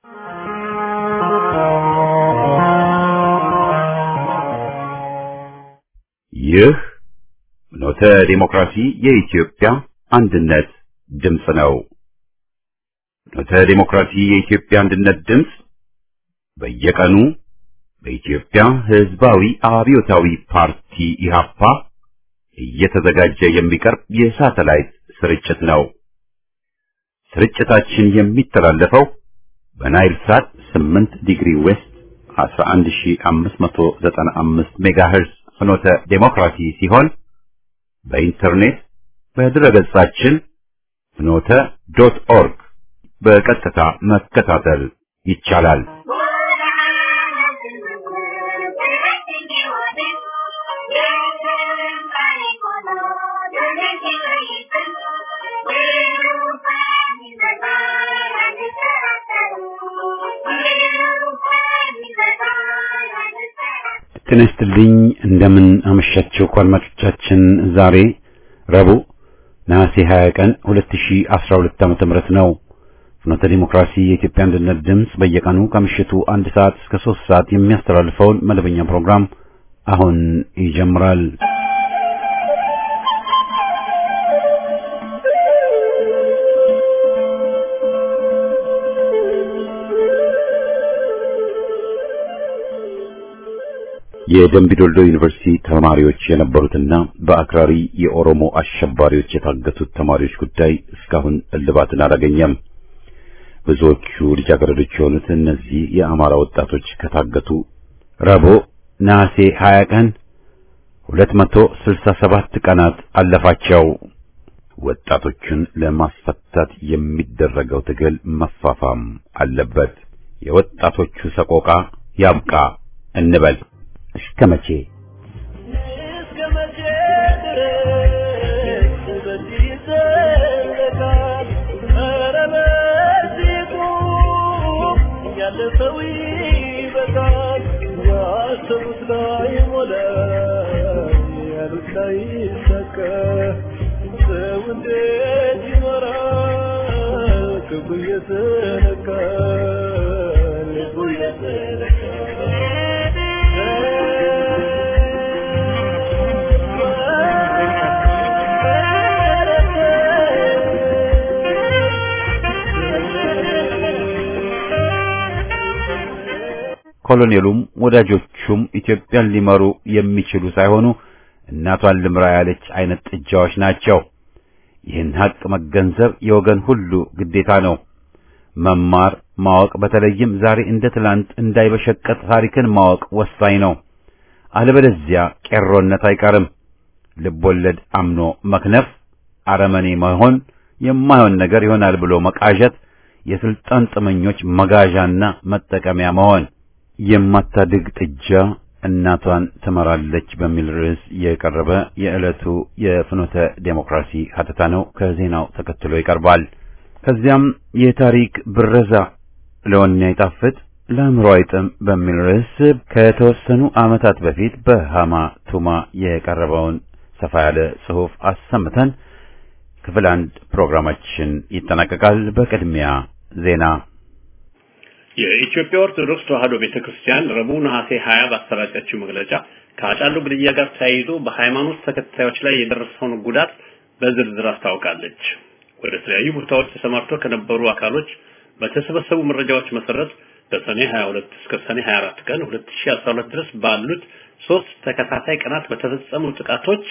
ይህ ፍኖተ ዲሞክራሲ የኢትዮጵያ አንድነት ድምፅ ነው። ፍኖተ ዲሞክራሲ የኢትዮጵያ አንድነት ድምፅ በየቀኑ በኢትዮጵያ ሕዝባዊ አብዮታዊ ፓርቲ ኢህአፓ እየተዘጋጀ የሚቀርብ የሳተላይት ስርጭት ነው። ስርጭታችን የሚተላለፈው በናይል ሳት 8 ዲግሪ ዌስት 11595 ሜጋሄርዝ ፍኖተ ዴሞክራሲ ሲሆን በኢንተርኔት በድረገጻችን ፍኖተ ዶት ኦርግ በቀጥታ መከታተል ይቻላል። ጤና ይስጥልኝ። እንደምን አመሻችሁ አድማጮቻችን። ዛሬ ረቡዕ ነሐሴ 20 ቀን 2012 ዓመተ ምህረት ነው። ፍኖተ ዲሞክራሲ የኢትዮጵያ አንድነት ድምፅ በየቀኑ ከምሽቱ አንድ ሰዓት እስከ ሶስት ሰዓት የሚያስተላልፈውን መደበኛ ፕሮግራም አሁን ይጀምራል። የደምቢዶልዶ ዩኒቨርሲቲ ተማሪዎች የነበሩትና በአክራሪ የኦሮሞ አሸባሪዎች የታገቱት ተማሪዎች ጉዳይ እስካሁን እልባትን አላገኘም። ብዙዎቹ ልጃገረዶች የሆኑት እነዚህ የአማራ ወጣቶች ከታገቱ ረቡዕ ነሐሴ 20 ቀን 267 ቀናት አለፋቸው። ወጣቶቹን ለማስፈታት የሚደረገው ትግል መፋፋም አለበት። የወጣቶቹ ሰቆቃ ያብቃ እንበል። እስከ መቼ እስከ መቼ ድረስ በዚህ ይዘለቃል? ኧረ በዚህ ቁም፣ ያለፈው ይበቃል። ያሰቡት ላይሞላ፣ ያሉት ላይሳካ፣ ሰው እንዴት ይኖራል? ክፉ እየተነካ ልቡ ኮሎኔሉም ወዳጆቹም ኢትዮጵያን ሊመሩ የሚችሉ ሳይሆኑ እናቷን ልምራ ያለች አይነት ጥጃዎች ናቸው። ይህን ሀቅ መገንዘብ የወገን ሁሉ ግዴታ ነው። መማር ማወቅ፣ በተለይም ዛሬ እንደ ትላንት እንዳይበሸቀጥ ታሪክን ማወቅ ወሳኝ ነው። አለበለዚያ ቄሮነት አይቀርም። ልቦለድ አምኖ መክነፍ፣ አረመኔ መሆን፣ የማይሆን ነገር ይሆናል ብሎ መቃዠት፣ የስልጣን ጥመኞች መጋዣና መጠቀሚያ መሆን የማታድግ ጥጃ እናቷን ትመራለች በሚል ርዕስ የቀረበ የዕለቱ የፍኖተ ዴሞክራሲ ሀተታ ነው። ከዜናው ተከትሎ ይቀርባል። ከዚያም የታሪክ ብረዛ ለወኔ አይጣፍጥ ለአእምሮ አይጥም በሚል ርዕስ ከተወሰኑ ዓመታት በፊት በሃማ ቱማ የቀረበውን ሰፋ ያለ ጽሑፍ አሰምተን ክፍል አንድ ፕሮግራማችን ይጠናቀቃል። በቅድሚያ ዜና የኢትዮጵያ ኦርቶዶክስ ተዋሕዶ ቤተክርስቲያን ረቡዕ ነሐሴ 20 ባሰራጨችው መግለጫ ከአጫሉ ግድያ ጋር ተያይዞ በሃይማኖት ተከታዮች ላይ የደረሰውን ጉዳት በዝርዝር አስታውቃለች። ወደ ተለያዩ ቦታዎች ተሰማርተው ከነበሩ አካሎች በተሰበሰቡ መረጃዎች መሰረት በሰኔ 22 እስከ ሰኔ 24 ቀን 2012 ድረስ ባሉት ሶስት ተከታታይ ቀናት በተፈጸሙ ጥቃቶች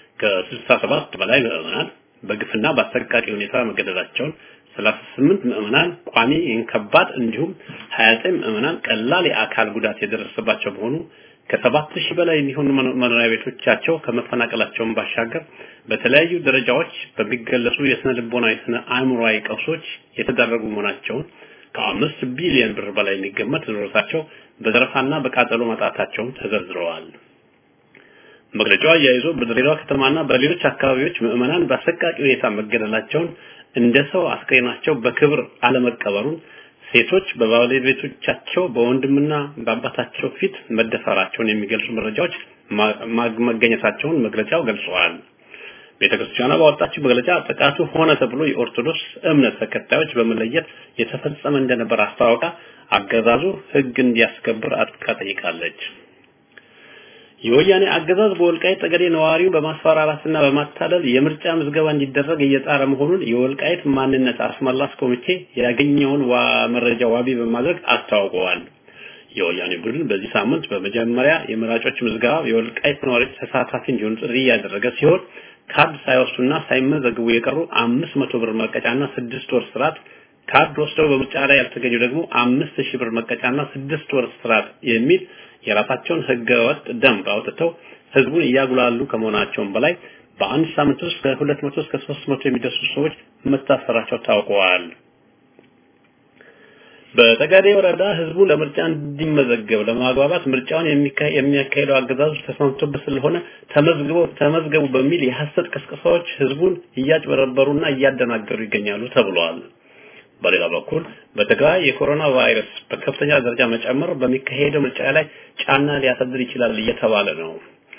ከ67 በላይ ምዕመናን በግፍና በአሰቃቂ ሁኔታ መገደላቸውን 38 ምዕመናን ቋሚ ከባድ እንዲሁም 29 ምዕመናን ቀላል የአካል ጉዳት የደረሰባቸው በሆኑ ከሰባት ሺህ በላይ የሚሆኑ መኖሪያ ቤቶቻቸው ከመፈናቀላቸውን ባሻገር በተለያዩ ደረጃዎች በሚገለጹ የስነ ልቦና የስነ አእምሮአዊ ቀውሶች የተዳረጉ መሆናቸውን ከአምስት ቢሊዮን ብር በላይ የሚገመት ንብረታቸው በዘረፋና በቃጠሎ መጣታቸውን ተዘርዝረዋል። መግለጫው አያይዞ በድሬዳዋ ከተማና በሌሎች አካባቢዎች ምዕመናን በአሰቃቂ ሁኔታ መገደላቸውን እንደ ሰው አስክሬናቸው በክብር አለመቀበሩን ሴቶች በባለቤቶቻቸው በወንድምና በአባታቸው ፊት መደፈራቸውን የሚገልጹ መረጃዎች መገኘታቸውን መግለጫው ገልጸዋል። ቤተክርስቲያኗ ባወጣችው መግለጫ ጥቃቱ ሆነ ተብሎ የኦርቶዶክስ እምነት ተከታዮች በመለየት የተፈጸመ እንደነበር አስታውቃ አገዛዙ ሕግ እንዲያስከብር አጥብቃ ጠይቃለች። የወያኔ አገዛዝ በወልቃይት ጠገዴ ነዋሪው በማስፈራራትና በማታለል የምርጫ ምዝገባ እንዲደረግ እየጣረ መሆኑን የወልቃይት ማንነት አስመላሽ ኮሚቴ ያገኘውን መረጃ ዋቢ በማድረግ አስታውቀዋል። የወያኔ ቡድን በዚህ ሳምንት በመጀመሪያ የመራጮች ምዝገባ የወልቃይት ነዋሪዎች ተሳታፊ እንዲሆኑ ጥሪ እያደረገ ሲሆን ካርድ ሳይወስዱና ሳይመዘግቡ የቀሩ አምስት መቶ ብር መቀጫና ስድስት ወር እስራት ካርድ ወስደው በምርጫ ላይ ያልተገኙ ደግሞ አምስት ሺህ ብር መቀጫና ስድስት ወር እስራት የሚል የራሳቸውን ህገወጥ ደንብ አውጥተው ህዝቡን እያጉላሉ ከመሆናቸውም በላይ በአንድ ሳምንት ውስጥ ከሁለት መቶ እስከ ሶስት መቶ የሚደርሱ ሰዎች መታሰራቸው ታውቀዋል። በጠገዴ ወረዳ ህዝቡ ለምርጫ እንዲመዘገብ ለማግባባት ምርጫውን የሚያካሂደው አገዛዙ ተስማምቶበት ስለሆነ ተመዝግበው ተመዝገቡ በሚል የሐሰት ቅስቀሳዎች ህዝቡን እያጭበረበሩና እያደናገሩ ይገኛሉ ተብሏል። በሌላ በኩል በትግራይ የኮሮና ቫይረስ በከፍተኛ ደረጃ መጨመር በሚካሄደው ምርጫ ላይ ጫና ሊያሳድር ይችላል እየተባለ ነው።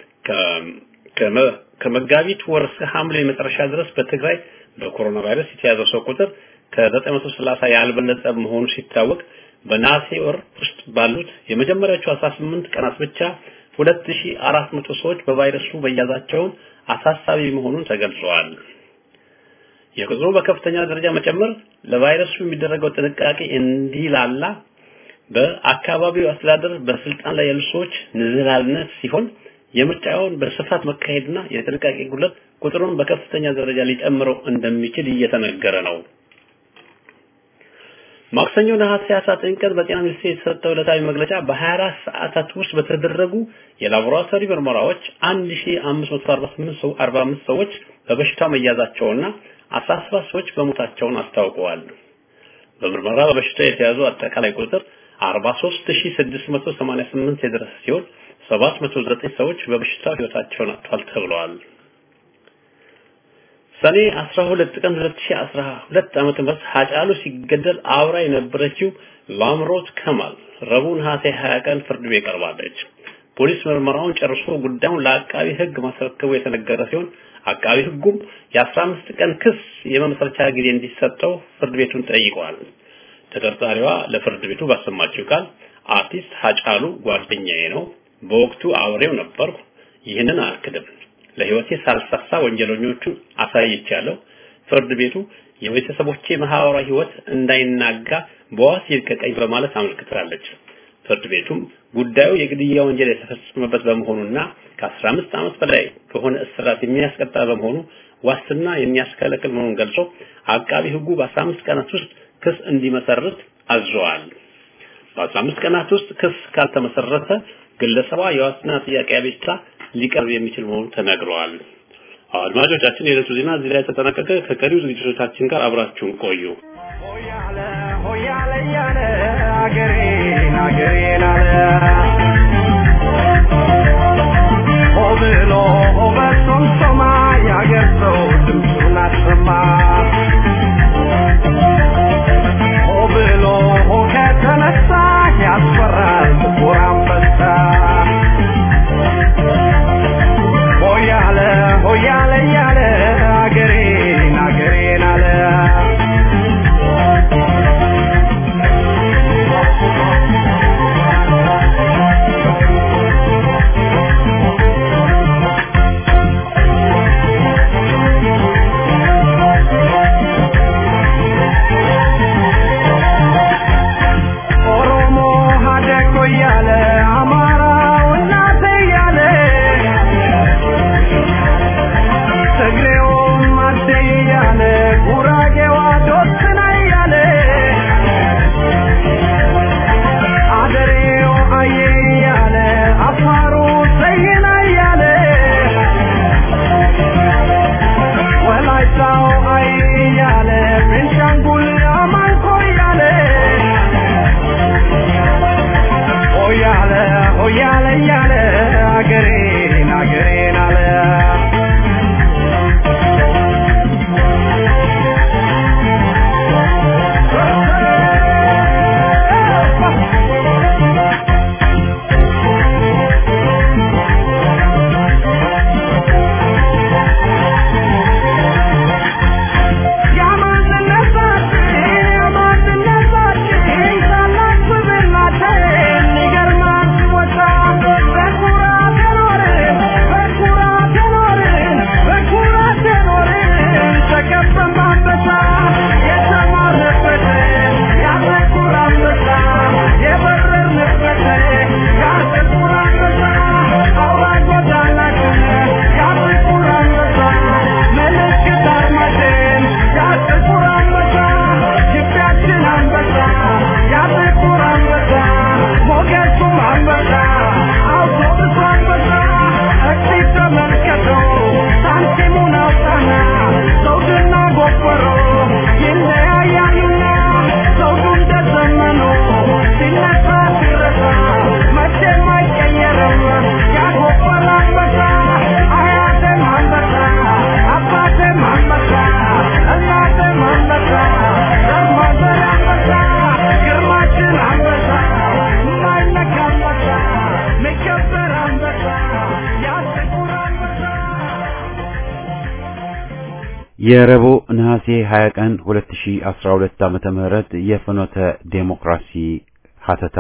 ከመጋቢት ወር እስከ ሐምሌ መጨረሻ ድረስ በትግራይ በኮሮና ቫይረስ የተያዘው ሰው ቁጥር ከ930 ያልበለጠ መሆኑ ሲታወቅ በነሐሴ ወር ውስጥ ባሉት የመጀመሪያዎቹ 18 ቀናት ብቻ 2400 ሰዎች በቫይረሱ መያዛቸውን አሳሳቢ መሆኑን ተገልጿል። የቁጥሩ በከፍተኛ ደረጃ መጨመር ለቫይረሱ የሚደረገው ጥንቃቄ እንዲላላ በአካባቢው አስተዳደር በስልጣን ላይ ያሉ ሰዎች ንዝህላልነት ሲሆን የምርጫውን በስፋት መካሄድና የጥንቃቄ ጉድለት ቁጥሩን በከፍተኛ ደረጃ ሊጨምረው እንደሚችል እየተነገረ ነው። ማክሰኞ ነሐሴ 19 ቀን በጤና ሚኒስቴር የተሰጠው ዕለታዊ መግለጫ በ24 ሰዓታት ውስጥ በተደረጉ የላቦራቶሪ ምርመራዎች 1548 ሰው 45 ሰዎች በበሽታው መያዛቸውና 17 ሰዎች በሞታቸውን አስታውቀዋል። በምርመራ በበሽታው የተያዙ አጠቃላይ ቁጥር 43688 የደረሰ ሲሆን 709 ሰዎች በበሽታው ህይወታቸውን አጥተዋል ተብለዋል። ሰኔ 12 ቀን 2012 ዓመተ ምህረት ሀጫሉ ሲገደል አብራ የነበረችው ላምሮት ከማል ረቡዕ ነሐሴ 20 ቀን ፍርድ ቤት ቀርባለች። ፖሊስ ምርመራውን ጨርሶ ጉዳዩን ለአቃቢ ህግ ማስረከቡ የተነገረ ሲሆን አቃቢ ህጉም የ15 ቀን ክስ የመመስረቻ ጊዜ እንዲሰጠው ፍርድ ቤቱን ጠይቋል። ተጠርጣሪዋ ለፍርድ ቤቱ ባሰማችው ቃል አርቲስት ሀጫሉ ጓደኛዬ ነው፣ በወቅቱ አብሬው ነበርኩ፣ ይህንን አልክድም ለህይወቴ ሳልሳሳ ወንጀለኞቹን አሳይቻለሁ። ፍርድ ቤቱ የቤተሰቦቼ ማህበራዊ ህይወት እንዳይናጋ በዋስ ይልቀቀኝ በማለት አመልክታለች። ፍርድ ቤቱም ጉዳዩ የግድያ ወንጀል የተፈጸመበት በመሆኑና ከ15 ዓመት በላይ ከሆነ እስራት የሚያስቀጣ በመሆኑ ዋስትና የሚያስከለክል መሆኑን ገልጾ አቃቢ ህጉ በ15 ቀናት ውስጥ ክስ እንዲመሰርት አዘዋል። በ15 ቀናት ውስጥ ክስ ካልተመሰረተ ግለሰቧ የዋስትና ጥያቄ አቤቱታ ሊቀርብ የሚችል መሆኑ ተነግረዋል። አድማጮቻችን፣ የዕለቱ ዜና እዚህ ላይ ተጠናቀቀ። ከቀሪው ዝግጅቶቻችን ጋር አብራችሁን ቆዩ። ሆያለ ሆያለ ያለ አገሬን አገሬን አለ ሆ ብሎ ሆ በሱም ሶማ ያገር ሰው ድምፁን አሰማ ሆ ብሎ ሆ ከተነሳ ያስፈራል ጥቁር አንበሳ ሆያለ ሆያለ ያለ አገሬን አገሬን አለ የረቡዕ ነሐሴ 20 ቀን 2012 ዓመተ ምህረት የፍኖተ ዴሞክራሲ ሀተታ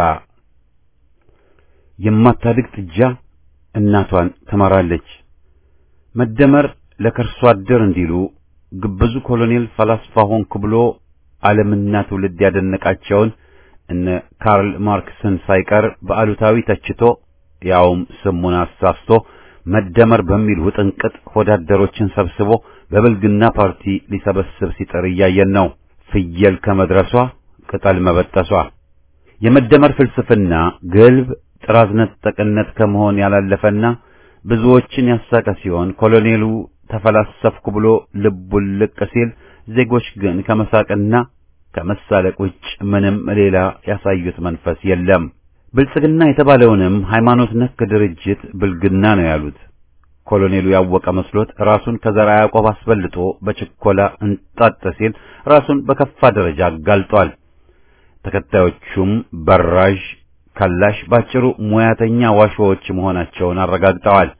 የማታድግ ጥጃ እናቷን ትመራለች። መደመር ለከርሶ አደር እንዲሉ ግብዙ ኮሎኔል ፈላስፋ ሆንኩ ብሎ ዓለምና ትውልድ ያደነቃቸውን እነ ካርል ማርክስን ሳይቀር በአሉታዊ ተችቶ ያውም ስሙን አሳስቶ መደመር በሚል ውጥንቅጥ ወዳደሮችን ሰብስቦ በብልግና ፓርቲ ሊሰበስብ ሲጥር እያየን ነው። ፍየል ከመድረሷ ቅጠል መበጠሷ የመደመር ፍልስፍና ግልብ ጥራዝ ነጠቅነት ከመሆን ያላለፈና ብዙዎችን ያሳቀ ሲሆን ኮሎኔሉ ተፈላሰፍኩ ብሎ ልቡን ልቅ ሲል ዜጎች ግን ከመሳቅና ከመሳለቅ ውጭ ምንም ሌላ ያሳዩት መንፈስ የለም። ብልጽግና የተባለውንም ሃይማኖት ነክ ድርጅት ብልግና ነው ያሉት። ኮሎኔሉ ያወቀ መስሎት ራሱን ከዘራ ያዕቆብ አስበልጦ በችኮላ እንጣጥ ሲል ራሱን በከፋ ደረጃ አጋልጧል። ተከታዮቹም በራዥ ከላሽ ባጭሩ ሙያተኛ ዋሾዎች መሆናቸውን አረጋግጠዋል።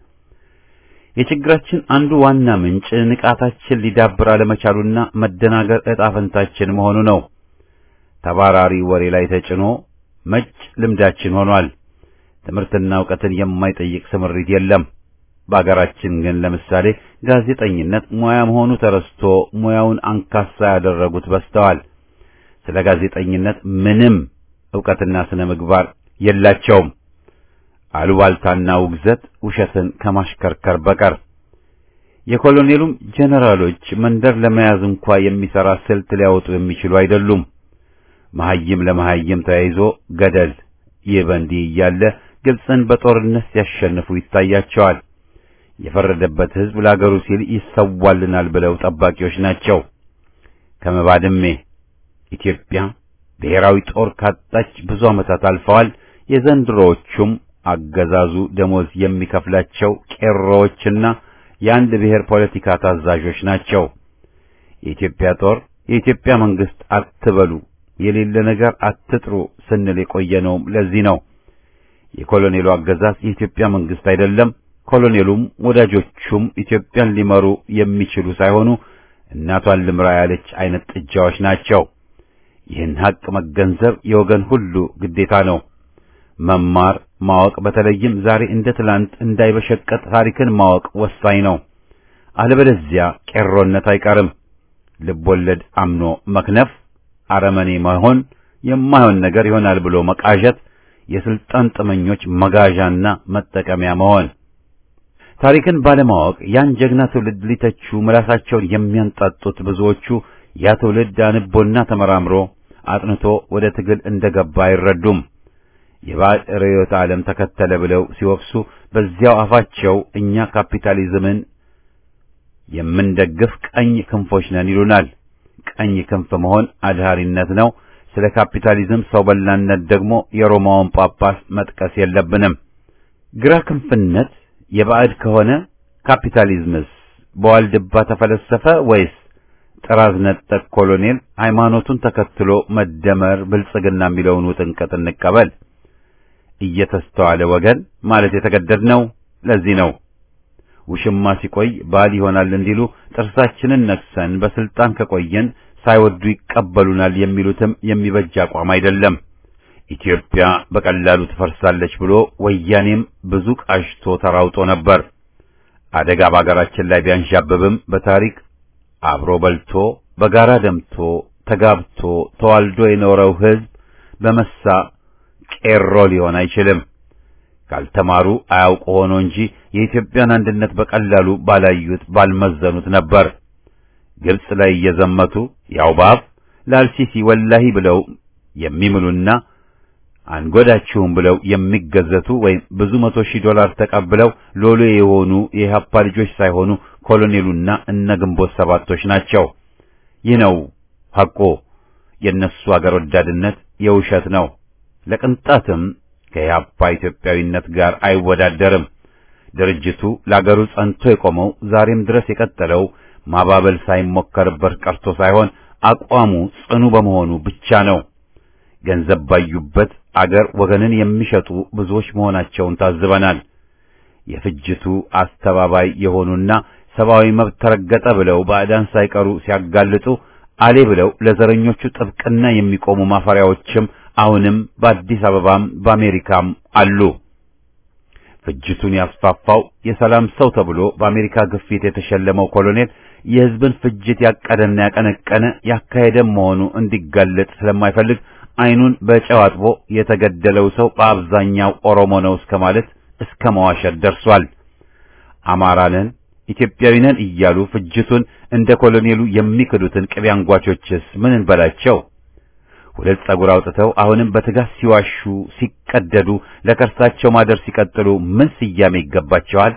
የችግራችን አንዱ ዋና ምንጭ ንቃታችን ሊዳብር አለመቻሉና መደናገር ዕጣ ፈንታችን መሆኑ ነው። ተባራሪ ወሬ ላይ ተጭኖ መጭ ልምዳችን ሆኗል። ትምህርትና ዕውቀትን የማይጠይቅ ስምሪት የለም። በአገራችን ግን ለምሳሌ ጋዜጠኝነት ሙያ መሆኑ ተረስቶ ሙያውን አንካሳ ያደረጉት በዝተዋል። ስለ ጋዜጠኝነት ምንም ዕውቀትና ስነ ምግባር የላቸውም። አሉባልታና ውግዘት ውሸትን ከማሽከርከር በቀር የኮሎኔሉም ጄኔራሎች መንደር ለመያዝ እንኳ የሚሰራ ስልት ሊያወጡ የሚችሉ አይደሉም። መሐይም ለመሐይም ተያይዞ ገደል። ይህ በእንዲህ እያለ ግብፅን በጦርነት ሲያሸንፉ ይታያቸዋል። የፈረደበት ሕዝብ ለአገሩ ሲል ይሰዋልናል ብለው ጠባቂዎች ናቸው። ከመባድሜ ኢትዮጵያ ብሔራዊ ጦር ካጣች ብዙ ዓመታት አልፈዋል። የዘንድሮዎቹም አገዛዙ ደሞዝ የሚከፍላቸው ቄሮዎችና የአንድ ብሔር ፖለቲካ ታዛዦች ናቸው። የኢትዮጵያ ጦር የኢትዮጵያ መንግስት አትበሉ፣ የሌለ ነገር አትጥሩ ስንል የቆየነውም ለዚህ ነው። የኮሎኔሉ አገዛዝ የኢትዮጵያ መንግስት አይደለም። ኮሎኔሉም ወዳጆቹም ኢትዮጵያን ሊመሩ የሚችሉ ሳይሆኑ እናቷን ልምራ ያለች አይነት ጥጃዎች ናቸው። ይህን ሀቅ መገንዘብ የወገን ሁሉ ግዴታ ነው። መማር ማወቅ፣ በተለይም ዛሬ እንደ ትላንት እንዳይበሸቀጥ ታሪክን ማወቅ ወሳኝ ነው። አለበለዚያ ቄሮነት አይቀርም። ልቦለድ አምኖ መክነፍ፣ አረመኔ መሆን፣ የማይሆን ነገር ይሆናል ብሎ መቃዠት፣ የስልጣን ጥመኞች መጋዣና መጠቀሚያ መሆን፣ ታሪክን ባለማወቅ ያን ጀግና ትውልድ ሊተቹ ምላሳቸውን የሚያንጣጡት ብዙዎቹ ያ ትውልድ አንቦና ተመራምሮ አጥንቶ ወደ ትግል እንደገባ አይረዱም። የባዕድ ርዕዮተ ዓለም ተከተለ ብለው ሲወቅሱ በዚያው አፋቸው እኛ ካፒታሊዝምን የምንደግፍ ቀኝ ክንፎች ነን ይሉናል። ቀኝ ክንፍ መሆን አድሃሪነት ነው። ስለ ካፒታሊዝም ሰው በላነት ደግሞ የሮማውን ጳጳስ መጥቀስ የለብንም። ግራ ክንፍነት የባዕድ ከሆነ ካፒታሊዝምስ በዋልድባ ተፈለሰፈ ወይስ ጥራዝ ነጠቅ ኮሎኔል ሃይማኖቱን ተከትሎ መደመር ብልጽግና የሚለውን ውጥንቅጥ እንቀበል? እየተስተዋለ ወገን ማለት የተገደድነው ለዚህ ነው። ውሽማ ሲቆይ ባል ይሆናል እንዲሉ ጥርሳችንን ነክሰን በስልጣን ከቆየን ሳይወዱ ይቀበሉናል የሚሉትም የሚበጅ አቋም አይደለም። ኢትዮጵያ በቀላሉ ትፈርሳለች ብሎ ወያኔም ብዙ ቃሽቶ ተራውጦ ነበር። አደጋ በአገራችን ላይ ቢያንዣብብም በታሪክ አብሮ በልቶ በጋራ ደምቶ ተጋብቶ ተዋልዶ የኖረው ሕዝብ በመሳ ቄሮ ሊሆን አይችልም። ካልተማሩ አያውቁ ሆኖ እንጂ የኢትዮጵያን አንድነት በቀላሉ ባላዩት ባልመዘኑት ነበር። ግብጽ ላይ እየዘመቱ ያው ባፍ ለአልሲሲ ወላሂ ብለው የሚምሉና አንጎዳችሁም ብለው የሚገዘቱ ወይም ብዙ መቶ ሺህ ዶላር ተቀብለው ሎሌ የሆኑ የኢህአፓ ልጆች ሳይሆኑ ኮሎኔሉና እነ ግንቦት ሰባቶች ናቸው። ይህ ነው ሐቆ። የእነሱ አገር ወዳድነት የውሸት ነው። ለቅንጣትም ከኢህአፓ ኢትዮጵያዊነት ጋር አይወዳደርም። ድርጅቱ ለአገሩ ጸንቶ የቆመው ዛሬም ድረስ የቀጠለው ማባበል ሳይሞከርበት ቀርቶ ሳይሆን አቋሙ ጽኑ በመሆኑ ብቻ ነው። ገንዘብ ባዩበት አገር ወገንን የሚሸጡ ብዙዎች መሆናቸውን ታዝበናል። የፍጅቱ አስተባባይ የሆኑና ሰብአዊ መብት ተረገጠ ብለው ባዕዳን ሳይቀሩ ሲያጋልጡ አሌ ብለው ለዘረኞቹ ጥብቅና የሚቆሙ ማፈሪያዎችም አሁንም በአዲስ አበባም በአሜሪካም አሉ። ፍጅቱን ያስፋፋው የሰላም ሰው ተብሎ በአሜሪካ ግፊት የተሸለመው ኮሎኔል የሕዝብን ፍጅት ያቀደና ያቀነቀነ ያካሄደም መሆኑ እንዲጋለጥ ስለማይፈልግ ዓይኑን በጨው አጥቦ የተገደለው ሰው በአብዛኛው ኦሮሞ ነው እስከ ማለት እስከ መዋሸት ደርሷል። አማራ ነን ኢትዮጵያዊ ነን እያሉ ፍጅቱን እንደ ኮሎኔሉ የሚክዱትን ቅቤ አንጓቾችስ ምን እንበላቸው? ሁለት ጸጉር አውጥተው አሁንም በትጋት ሲዋሹ ሲቀደዱ ለከርሳቸው ማደር ሲቀጥሉ ምን ስያሜ ይገባቸዋል?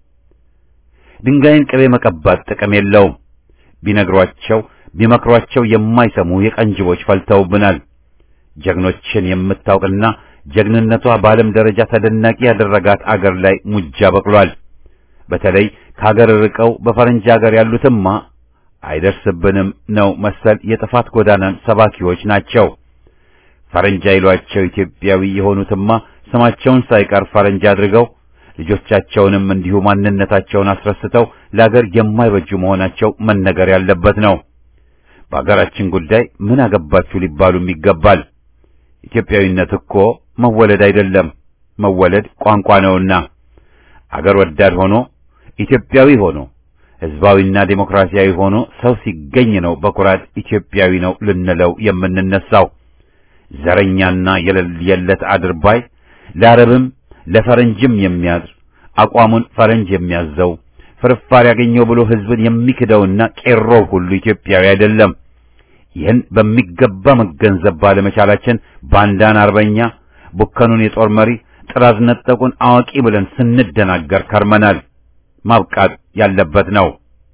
ድንጋይን ቅቤ መቀባት ጥቅም የለውም። ቢነግሯቸው ቢመክሯቸው የማይሰሙ የቀንጅቦች ፈልተውብናል። ጀግኖችን የምታውቅና ጀግንነቷ በዓለም ደረጃ ተደናቂ ያደረጋት አገር ላይ ሙጃ በቅሏል። በተለይ ከሀገር ርቀው በፈረንጅ ሀገር ያሉትማ አይደርስብንም ነው መሰል የጥፋት ጎዳናን ሰባኪዎች ናቸው። ፈረንጅ አይሏቸው ኢትዮጵያዊ የሆኑትማ ስማቸውን ሳይቀር ፈረንጅ አድርገው ልጆቻቸውንም እንዲሁ ማንነታቸውን አስረስተው ለአገር የማይበጁ መሆናቸው መነገር ያለበት ነው። በአገራችን ጉዳይ ምን አገባችሁ ሊባሉም ይገባል። ኢትዮጵያዊነት እኮ መወለድ አይደለም፣ መወለድ ቋንቋ ነውና አገር ወዳድ ሆኖ ኢትዮጵያዊ ሆኖ ሕዝባዊና ዴሞክራሲያዊ ሆኖ ሰው ሲገኝ ነው በኩራት ኢትዮጵያዊ ነው ልንለው የምንነሳው። ዘረኛና የለየለት አድርባይ ለአረብም ለፈረንጅም የሚያድር አቋሙን ፈረንጅ የሚያዘው ፍርፋሪ ያገኘው ብሎ ሕዝብን የሚክደውና ቄሮ ሁሉ ኢትዮጵያዊ አይደለም። ይህን በሚገባ መገንዘብ ባለመቻላችን ባንዳን አርበኛ፣ ቡከኑን የጦር መሪ፣ ጥራዝ ነጠቁን አዋቂ ብለን ስንደናገር ከርመናል። ማብቃት ያለበት ነው።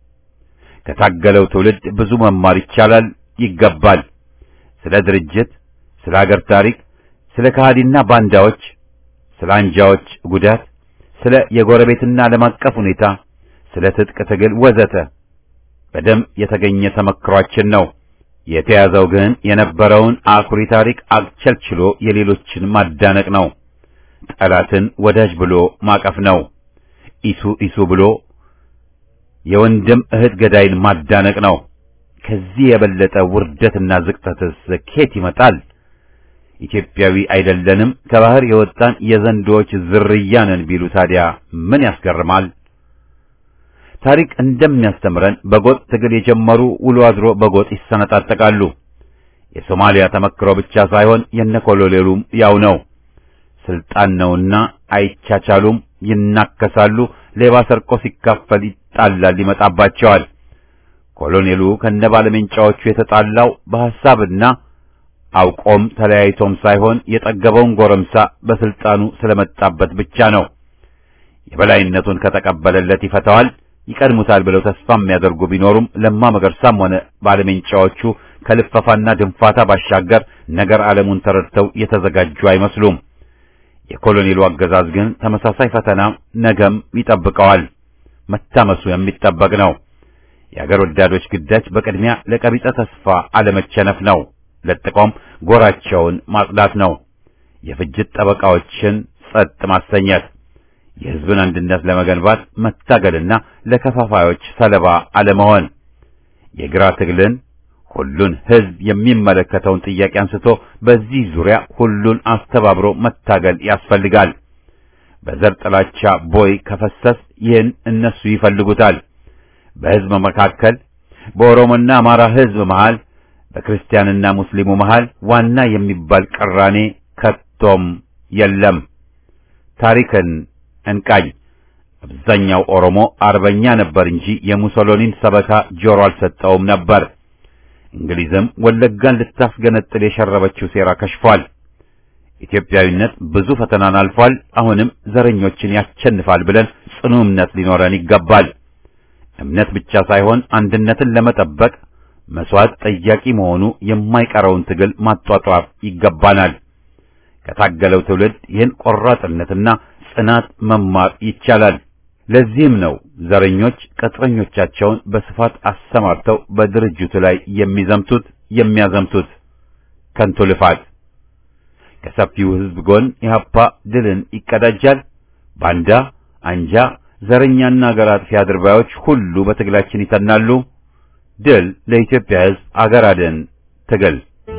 ከታገለው ትውልድ ብዙ መማር ይቻላል፣ ይገባል። ስለ ድርጅት፣ ስለ አገር ታሪክ፣ ስለ ከሃዲና ባንዳዎች፣ ስለ አንጃዎች ጉዳት፣ ስለ የጎረቤትና ዓለም አቀፍ ሁኔታ፣ ስለ ትጥቅ ትግል ወዘተ በደም የተገኘ ተመክሯችን ነው። የተያዘው ግን የነበረውን አኩሪ ታሪክ አክቸልችሎ የሌሎችን ማዳነቅ ነው። ጠላትን ወዳጅ ብሎ ማቀፍ ነው። ኢሱ ኢሱ ብሎ የወንድም እህት ገዳይን ማዳነቅ ነው። ከዚህ የበለጠ ውርደትና ዝቅጠትስ ኬት ይመጣል? ኢትዮጵያዊ አይደለንም ከባህር የወጣን የዘንዶዎች ዝርያ ነን ቢሉ ታዲያ ምን ያስገርማል? ታሪክ እንደሚያስተምረን በጎጥ ትግል የጀመሩ ውሎ አድሮ በጎጥ ይሰነጣጠቃሉ። የሶማሊያ ተመክሮ ብቻ ሳይሆን የነኮሎሌሉም ያው ነው። ስልጣን ነውና አይቻቻሉም፣ ይናከሳሉ። ሌባ ሰርቆ ሲካፈል ይጣላል፣ ይመጣባቸዋል። ኮሎኔሉ ከነባለሜንጫዎቹ የተጣላው በሐሳብና አውቆም ተለያይቶም ሳይሆን የጠገበውን ጎረምሳ በስልጣኑ ስለመጣበት ብቻ ነው። የበላይነቱን ከተቀበለለት ይፈታዋል፣ ይቀድሙታል ብለው ተስፋ የሚያደርጉ ቢኖሩም ለማ መገርሳም ሆነ ባለሜንጫዎቹ ከልፈፋና ድንፋታ ባሻገር ነገር ዓለሙን ተረድተው የተዘጋጁ አይመስሉም። የኮሎኔሉ አገዛዝ ግን ተመሳሳይ ፈተና ነገም ይጠብቀዋል። መታመሱ የሚጠበቅ ነው። የአገር ወዳዶች ግዳጅ በቅድሚያ ለቀቢጸ ተስፋ አለመቸነፍ ነው። ለጥቆም ጎራቸውን ማጽዳት ነው። የፍጅት ጠበቃዎችን ጸጥ ማሰኘት፣ የሕዝብን አንድነት ለመገንባት መታገልና ለከፋፋዮች ሰለባ አለመሆን፣ የግራ ትግልን ሁሉን ሕዝብ የሚመለከተውን ጥያቄ አንስቶ በዚህ ዙሪያ ሁሉን አስተባብሮ መታገል ያስፈልጋል። በዘር ጥላቻ ቦይ ከፈሰስ ይህን እነሱ ይፈልጉታል። በሕዝብ መካከል በኦሮሞና አማራ ሕዝብ መሃል በክርስቲያንና ሙስሊሙ መሃል ዋና የሚባል ቅራኔ ከቶም የለም። ታሪክን እንቃኝ። አብዛኛው ኦሮሞ አርበኛ ነበር እንጂ የሙሶሎኒን ሰበካ ጆሮ አልሰጠውም ነበር። እንግሊዝም ወለጋን ልታስገነጥል የሸረበችው ሴራ ከሽፏል። ኢትዮጵያዊነት ብዙ ፈተናን አልፏል። አሁንም ዘረኞችን ያሸንፋል ብለን ጽኑ እምነት ሊኖረን ይገባል። እምነት ብቻ ሳይሆን አንድነትን ለመጠበቅ መስዋዕት ጠያቂ መሆኑ የማይቀረውን ትግል ማጧጧፍ ይገባናል። ከታገለው ትውልድ ይህን ቆራጥነትና ጽናት መማር ይቻላል። ለዚህም ነው ዘረኞች ቅጥረኞቻቸውን በስፋት አሰማርተው በድርጅቱ ላይ የሚዘምቱት የሚያዘምቱት። ከንቱ ልፋት። ከሰፊው ሕዝብ ጎን ኢህአፓ ድልን ይቀዳጃል። ባንዳ፣ አንጃ፣ ዘረኛና አገር አጥፊ አድርባዮች ሁሉ በትግላችን ይተናሉ። ድል ለኢትዮጵያ ሕዝብ፣ አገር አድን ትግል።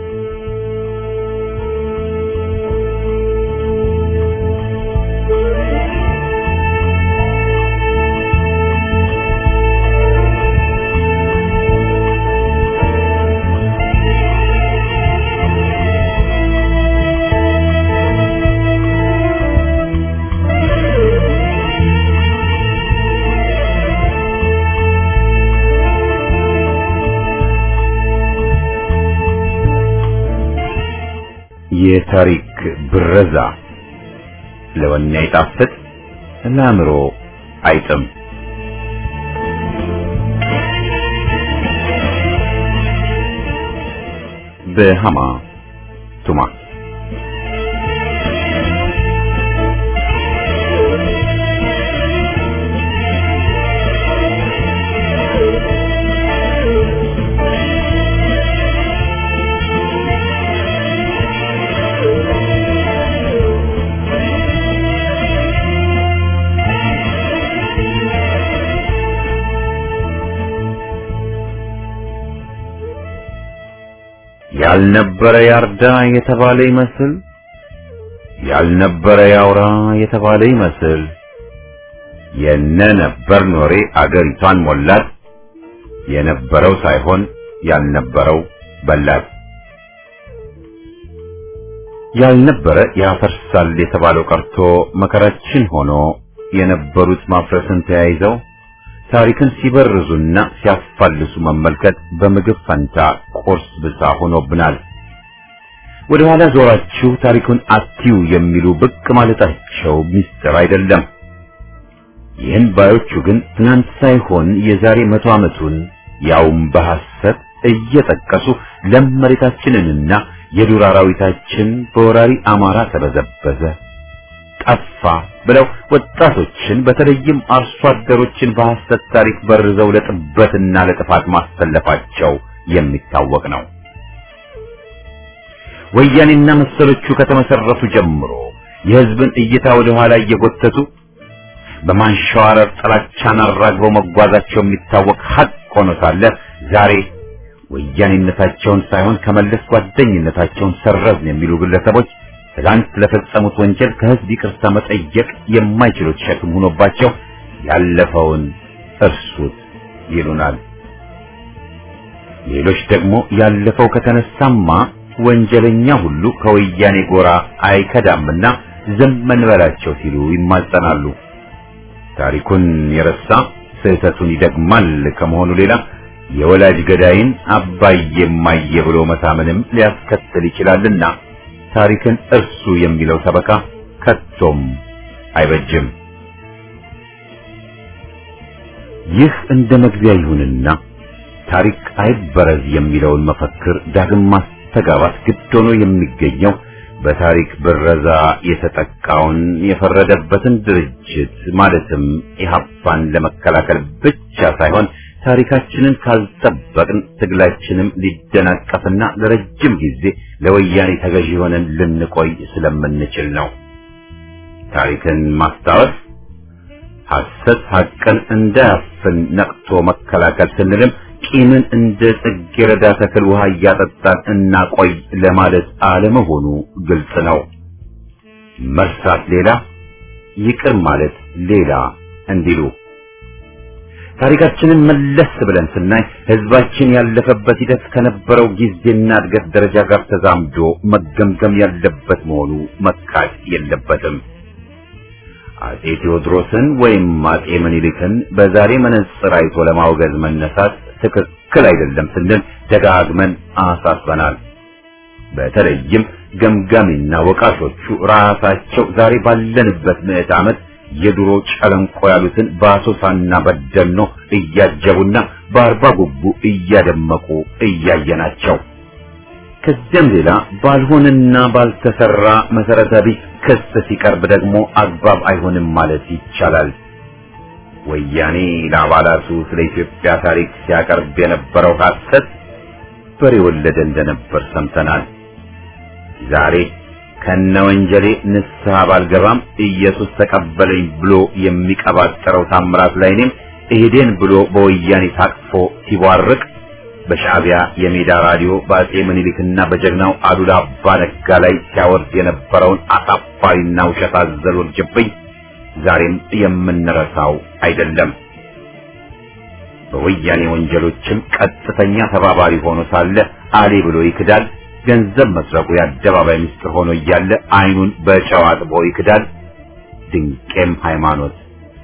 የታሪክ ብረዛ ለወኔ አይጣፍጥ ለአእምሮ አይጥም። በሃማ ቱማ ያልነበረ ያርዳ የተባለ ይመስል ያልነበረ ያውራ የተባለ ይመስል የነ ነበር ኖሬ አገሪቷን ሞላት። የነበረው ሳይሆን ያልነበረው በላት። ያልነበረ ያፈርሳል የተባለው ቀርቶ መከራችን ሆኖ የነበሩት ማፍረስን ተያይዘው ታሪክን ሲበርዙና ሲያፋልሱ መመልከት በምግብ ፈንታ ቁርስ ብሳ ሆኖብናል። ወደ ኋላ ዞራችሁ ታሪኩን አትዩ የሚሉ ብቅ ማለታቸው ምስጢር አይደለም። ይህን ባዮቹ ግን ትናንት ሳይሆን የዛሬ መቶ ዓመቱን ያውም በሐሰት እየጠቀሱ ለም መሬታችንንና የዱር አራዊታችን በወራሪ አማራ ተበዘበዘ፣ ጠፋ ብለው ወጣቶችን በተለይም አርሶ አደሮችን በሐሰት ታሪክ በርዘው ለጥበትና ለጥፋት ማሰለፋቸው የሚታወቅ ነው። ወያኔና መሰሎቹ ከተመሰረቱ ጀምሮ የሕዝብን እይታ ወደ ኋላ እየጎተቱ በማንሸዋረር ጥላቻን አራግበው መጓዛቸው የሚታወቅ ሀቅ ሆኖ ሳለ ዛሬ ወያኔነታቸውን ሳይሆን ከመለስ ጓደኝነታቸውን ሰረዝን የሚሉ ግለሰቦች ትላንት ለፈጸሙት ወንጀል ከሕዝብ ይቅርታ መጠየቅ የማይችሉት ሸክም ሆኖባቸው ያለፈውን እርሱት ይሉናል። ሌሎች ደግሞ ያለፈው ከተነሳማ ወንጀለኛ ሁሉ ከወያኔ ጎራ አይከዳምና ዝም እንበላቸው ሲሉ ይማጸናሉ። ታሪኩን የረሳ ስህተቱን ይደግማል ከመሆኑ ሌላ የወላጅ ገዳይን አባዬ እማዬ ብሎ መታመንም ሊያስከትል ይችላልና ታሪክን እርሱ የሚለው ሰበካ ከቶም አይበጅም። ይህ እንደ መግቢያ ይሁንና ታሪክ አይበረዝ የሚለውን መፈክር ዳግም ማስተጋባት ግድ ሆኖ የሚገኘው በታሪክ ብረዛ የተጠቃውን የፈረደበትን ድርጅት ማለትም ኢህአፓን ለመከላከል ብቻ ሳይሆን ታሪካችንን ካልጠበቅን ትግላችንም ሊደናቀፍና ለረጅም ጊዜ ለወያኔ ተገዢ ሆነን ልንቆይ ስለምንችል ነው። ታሪክን ማስታወስ ሐሰት ሐቅን እንዳያፍን ነቅቶ መከላከል ስንልም ቂምን እንደ ጽጌረዳ ተክል ውሃ እያጠጣን እናቆይ ለማለት አለመሆኑ ግልጽ ነው። መርሳት ሌላ፣ ይቅር ማለት ሌላ እንዲሉ ታሪካችንን መለስ ብለን ስናይ ህዝባችን ያለፈበት ሂደት ከነበረው ጊዜና እድገት ደረጃ ጋር ተዛምዶ መገምገም ያለበት መሆኑ መካድ የለበትም። አጼ ቴዎድሮስን ወይም አጼ ምኒልክን በዛሬ መነጽር አይቶ ለማውገዝ መነሳት ትክክል አይደለም ስንል ደጋግመን አሳስበናል። በተለይም ገምጋሚና ወቃሾቹ ራሳቸው ዛሬ ባለንበት ምዕት ዓመት የድሮ ጨለንቆ ያሉትን በአሶሳና በደኖ እያጀቡና በአርባ ጉቡ እያደመቁ እያየናቸው ከዚያም ሌላ ባልሆነና ባልተሰራ መሰረተ ቢስ ክስ ሲቀርብ ደግሞ አግባብ አይሆንም ማለት ይቻላል። ወያኔ ለአባላቱ ስለ ኢትዮጵያ ታሪክ ሲያቀርብ የነበረው ሐሰት በሬ ወለደ እንደነበር ሰምተናል። ዛሬ ከነ ወንጀሌ ንስሐ ባልገባም ኢየሱስ ተቀበለኝ ብሎ የሚቀባጠረው ታምራት ላይ እኔም እሄዴን ብሎ በወያኔ ታቅፎ ሲቧርቅ በሻዕቢያ የሜዳ ራዲዮ በአጼ ምኒልክና በጀግናው አሉላ አባ ነጋ ላይ ሲያወርድ የነበረውን አሳፋሪና ውሸት አዘል ውርጅብኝ ዛሬም የምንረሳው አይደለም። በወያኔ ወንጀሎችም ቀጥተኛ ተባባሪ ሆኖ ሳለ አሌ ብሎ ይክዳል። ገንዘብ መስረቁ የአደባባይ ምስጢር ሆኖ እያለ አይኑን በጨው አጥቦ ይክዳል። ድንቄም ሃይማኖት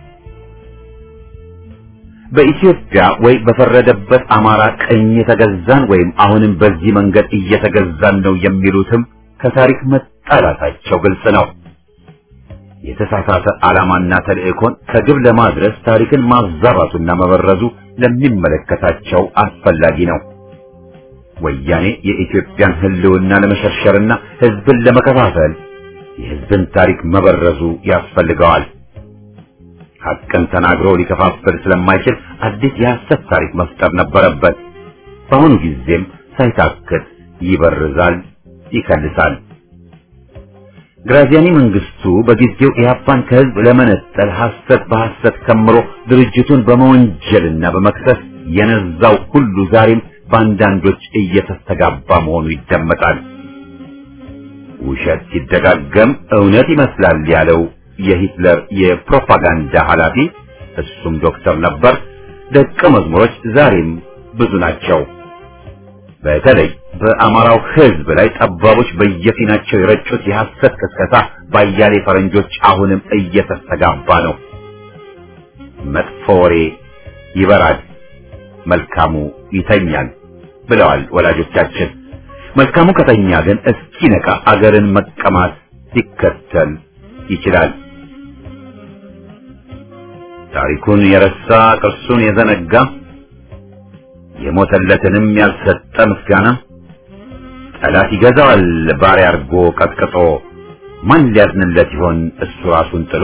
በኢትዮጵያ ወይ በፈረደበት አማራ ቀኝ የተገዛን ወይም አሁንም በዚህ መንገድ እየተገዛን ነው የሚሉትም ከታሪክ መጣላታቸው ግልጽ ነው። የተሳሳተ ዓላማና ተልእኮን ከግብ ለማድረስ ታሪክን ማዛባቱና መበረዙ ለሚመለከታቸው አስፈላጊ ነው። ወያኔ የኢትዮጵያን ሕልውና ለመሸርሸርና ሕዝብን ለመከፋፈል የሕዝብን ታሪክ መበረዙ ያስፈልገዋል። ሐቅን ተናግሮ ሊከፋፍል ስለማይችል አዲስ የሐሰት ታሪክ መፍጠር ነበረበት። በአሁኑ ጊዜም ሳይታክት ይበርዛል፣ ይከልሳል። ግራዚያኒ መንግስቱ በጊዜው ኢህአፓን ከህዝብ ለመነጠል ሐሰት በሐሰት ከምሮ ድርጅቱን በመወንጀልና በመክሰስ የነዛው ሁሉ ዛሬም በአንዳንዶች እየተስተጋባ መሆኑ ይደመጣል። ውሸት ሲደጋገም እውነት ይመስላል ያለው የሂትለር የፕሮፓጋንዳ ኃላፊ እሱም ዶክተር ነበር። ደቀ መዝሙሮች ዛሬም ብዙ ናቸው። በተለይ በአማራው ህዝብ ላይ ጠባቦች በየፊናቸው የረጩት የሐሰት ቅስቀሳ ባያሌ ፈረንጆች አሁንም እየተስተጋባ ነው። መጥፎ ወሬ ይበራል፣ መልካሙ ይተኛል ብለዋል ወላጆቻችን። መልካሙ ከተኛ ግን እስኪነቃ አገርን መቀማት ሊከተል ይችላል። ታሪኩን የረሳ ቅርሱን የዘነጋ የሞተለትንም ያልሰጠ ምስጋና ጠላት ይገዛዋል ባሪያ አርጎ ቀጥቅጦ ማን ሊያዝንለት ይሆን እሱ ራሱን ጥሎ።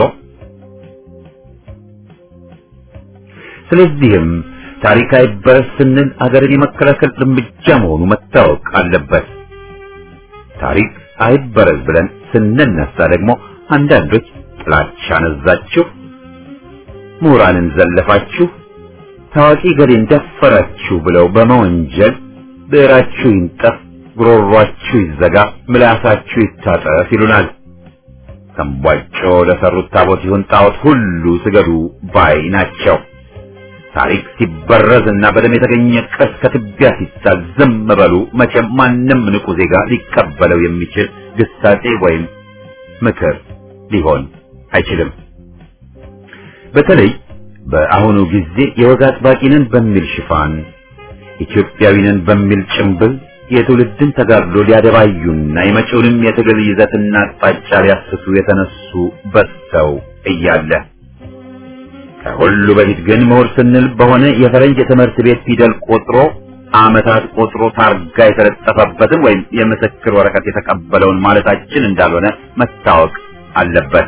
ስለዚህም ታሪክ አይበረስ ስንል አገርን የመከላከል እርምጃ መሆኑ መታወቅ አለበት። ታሪክ አይበረዝ ብለን ስንነሳ ደግሞ አንዳንዶች ጥላቻ ነዛችሁ፣ ምሁራንን ዘለፋችሁ፣ ታዋቂ ገሌን ደፈራችሁ ብለው በመወንጀል ብዕራችሁ ይንጠፍ፣ ጉሮሯችሁ ይዘጋ፣ ምላሳችሁ ይታጠፍ ይሉናል። ተንቧጮ ለሰሩት ታቦት ይሁን ጣዖት ሁሉ ስገዱ ባይ ናቸው። ታሪክ ሲበረዝ እና በደም የተገኘ ቅርስ ከትቢያ ሲጣል ዝም በሉ። መቼም ማንም ንቁ ዜጋ ሊቀበለው የሚችል ግሳጼ ወይም ምክር ሊሆን አይችልም። በተለይ በአሁኑ ጊዜ የወግ አጥባቂንን በሚል ሽፋን ኢትዮጵያዊንን በሚል ጭምብል የትውልድን ተጋድሎ ሊያደባዩና የመጪውንም የትግል ይዘትና አቅጣጫ ሊያስቱ የተነሱ በዝተው እያለ ከሁሉ በፊት ግን ምሁር ስንል በሆነ የፈረንጅ የትምህርት ቤት ፊደል ቆጥሮ ዓመታት ቆጥሮ ታርጋ የተለጠፈበትን ወይም የምስክር ወረቀት የተቀበለውን ማለታችን እንዳልሆነ መታወቅ አለበት።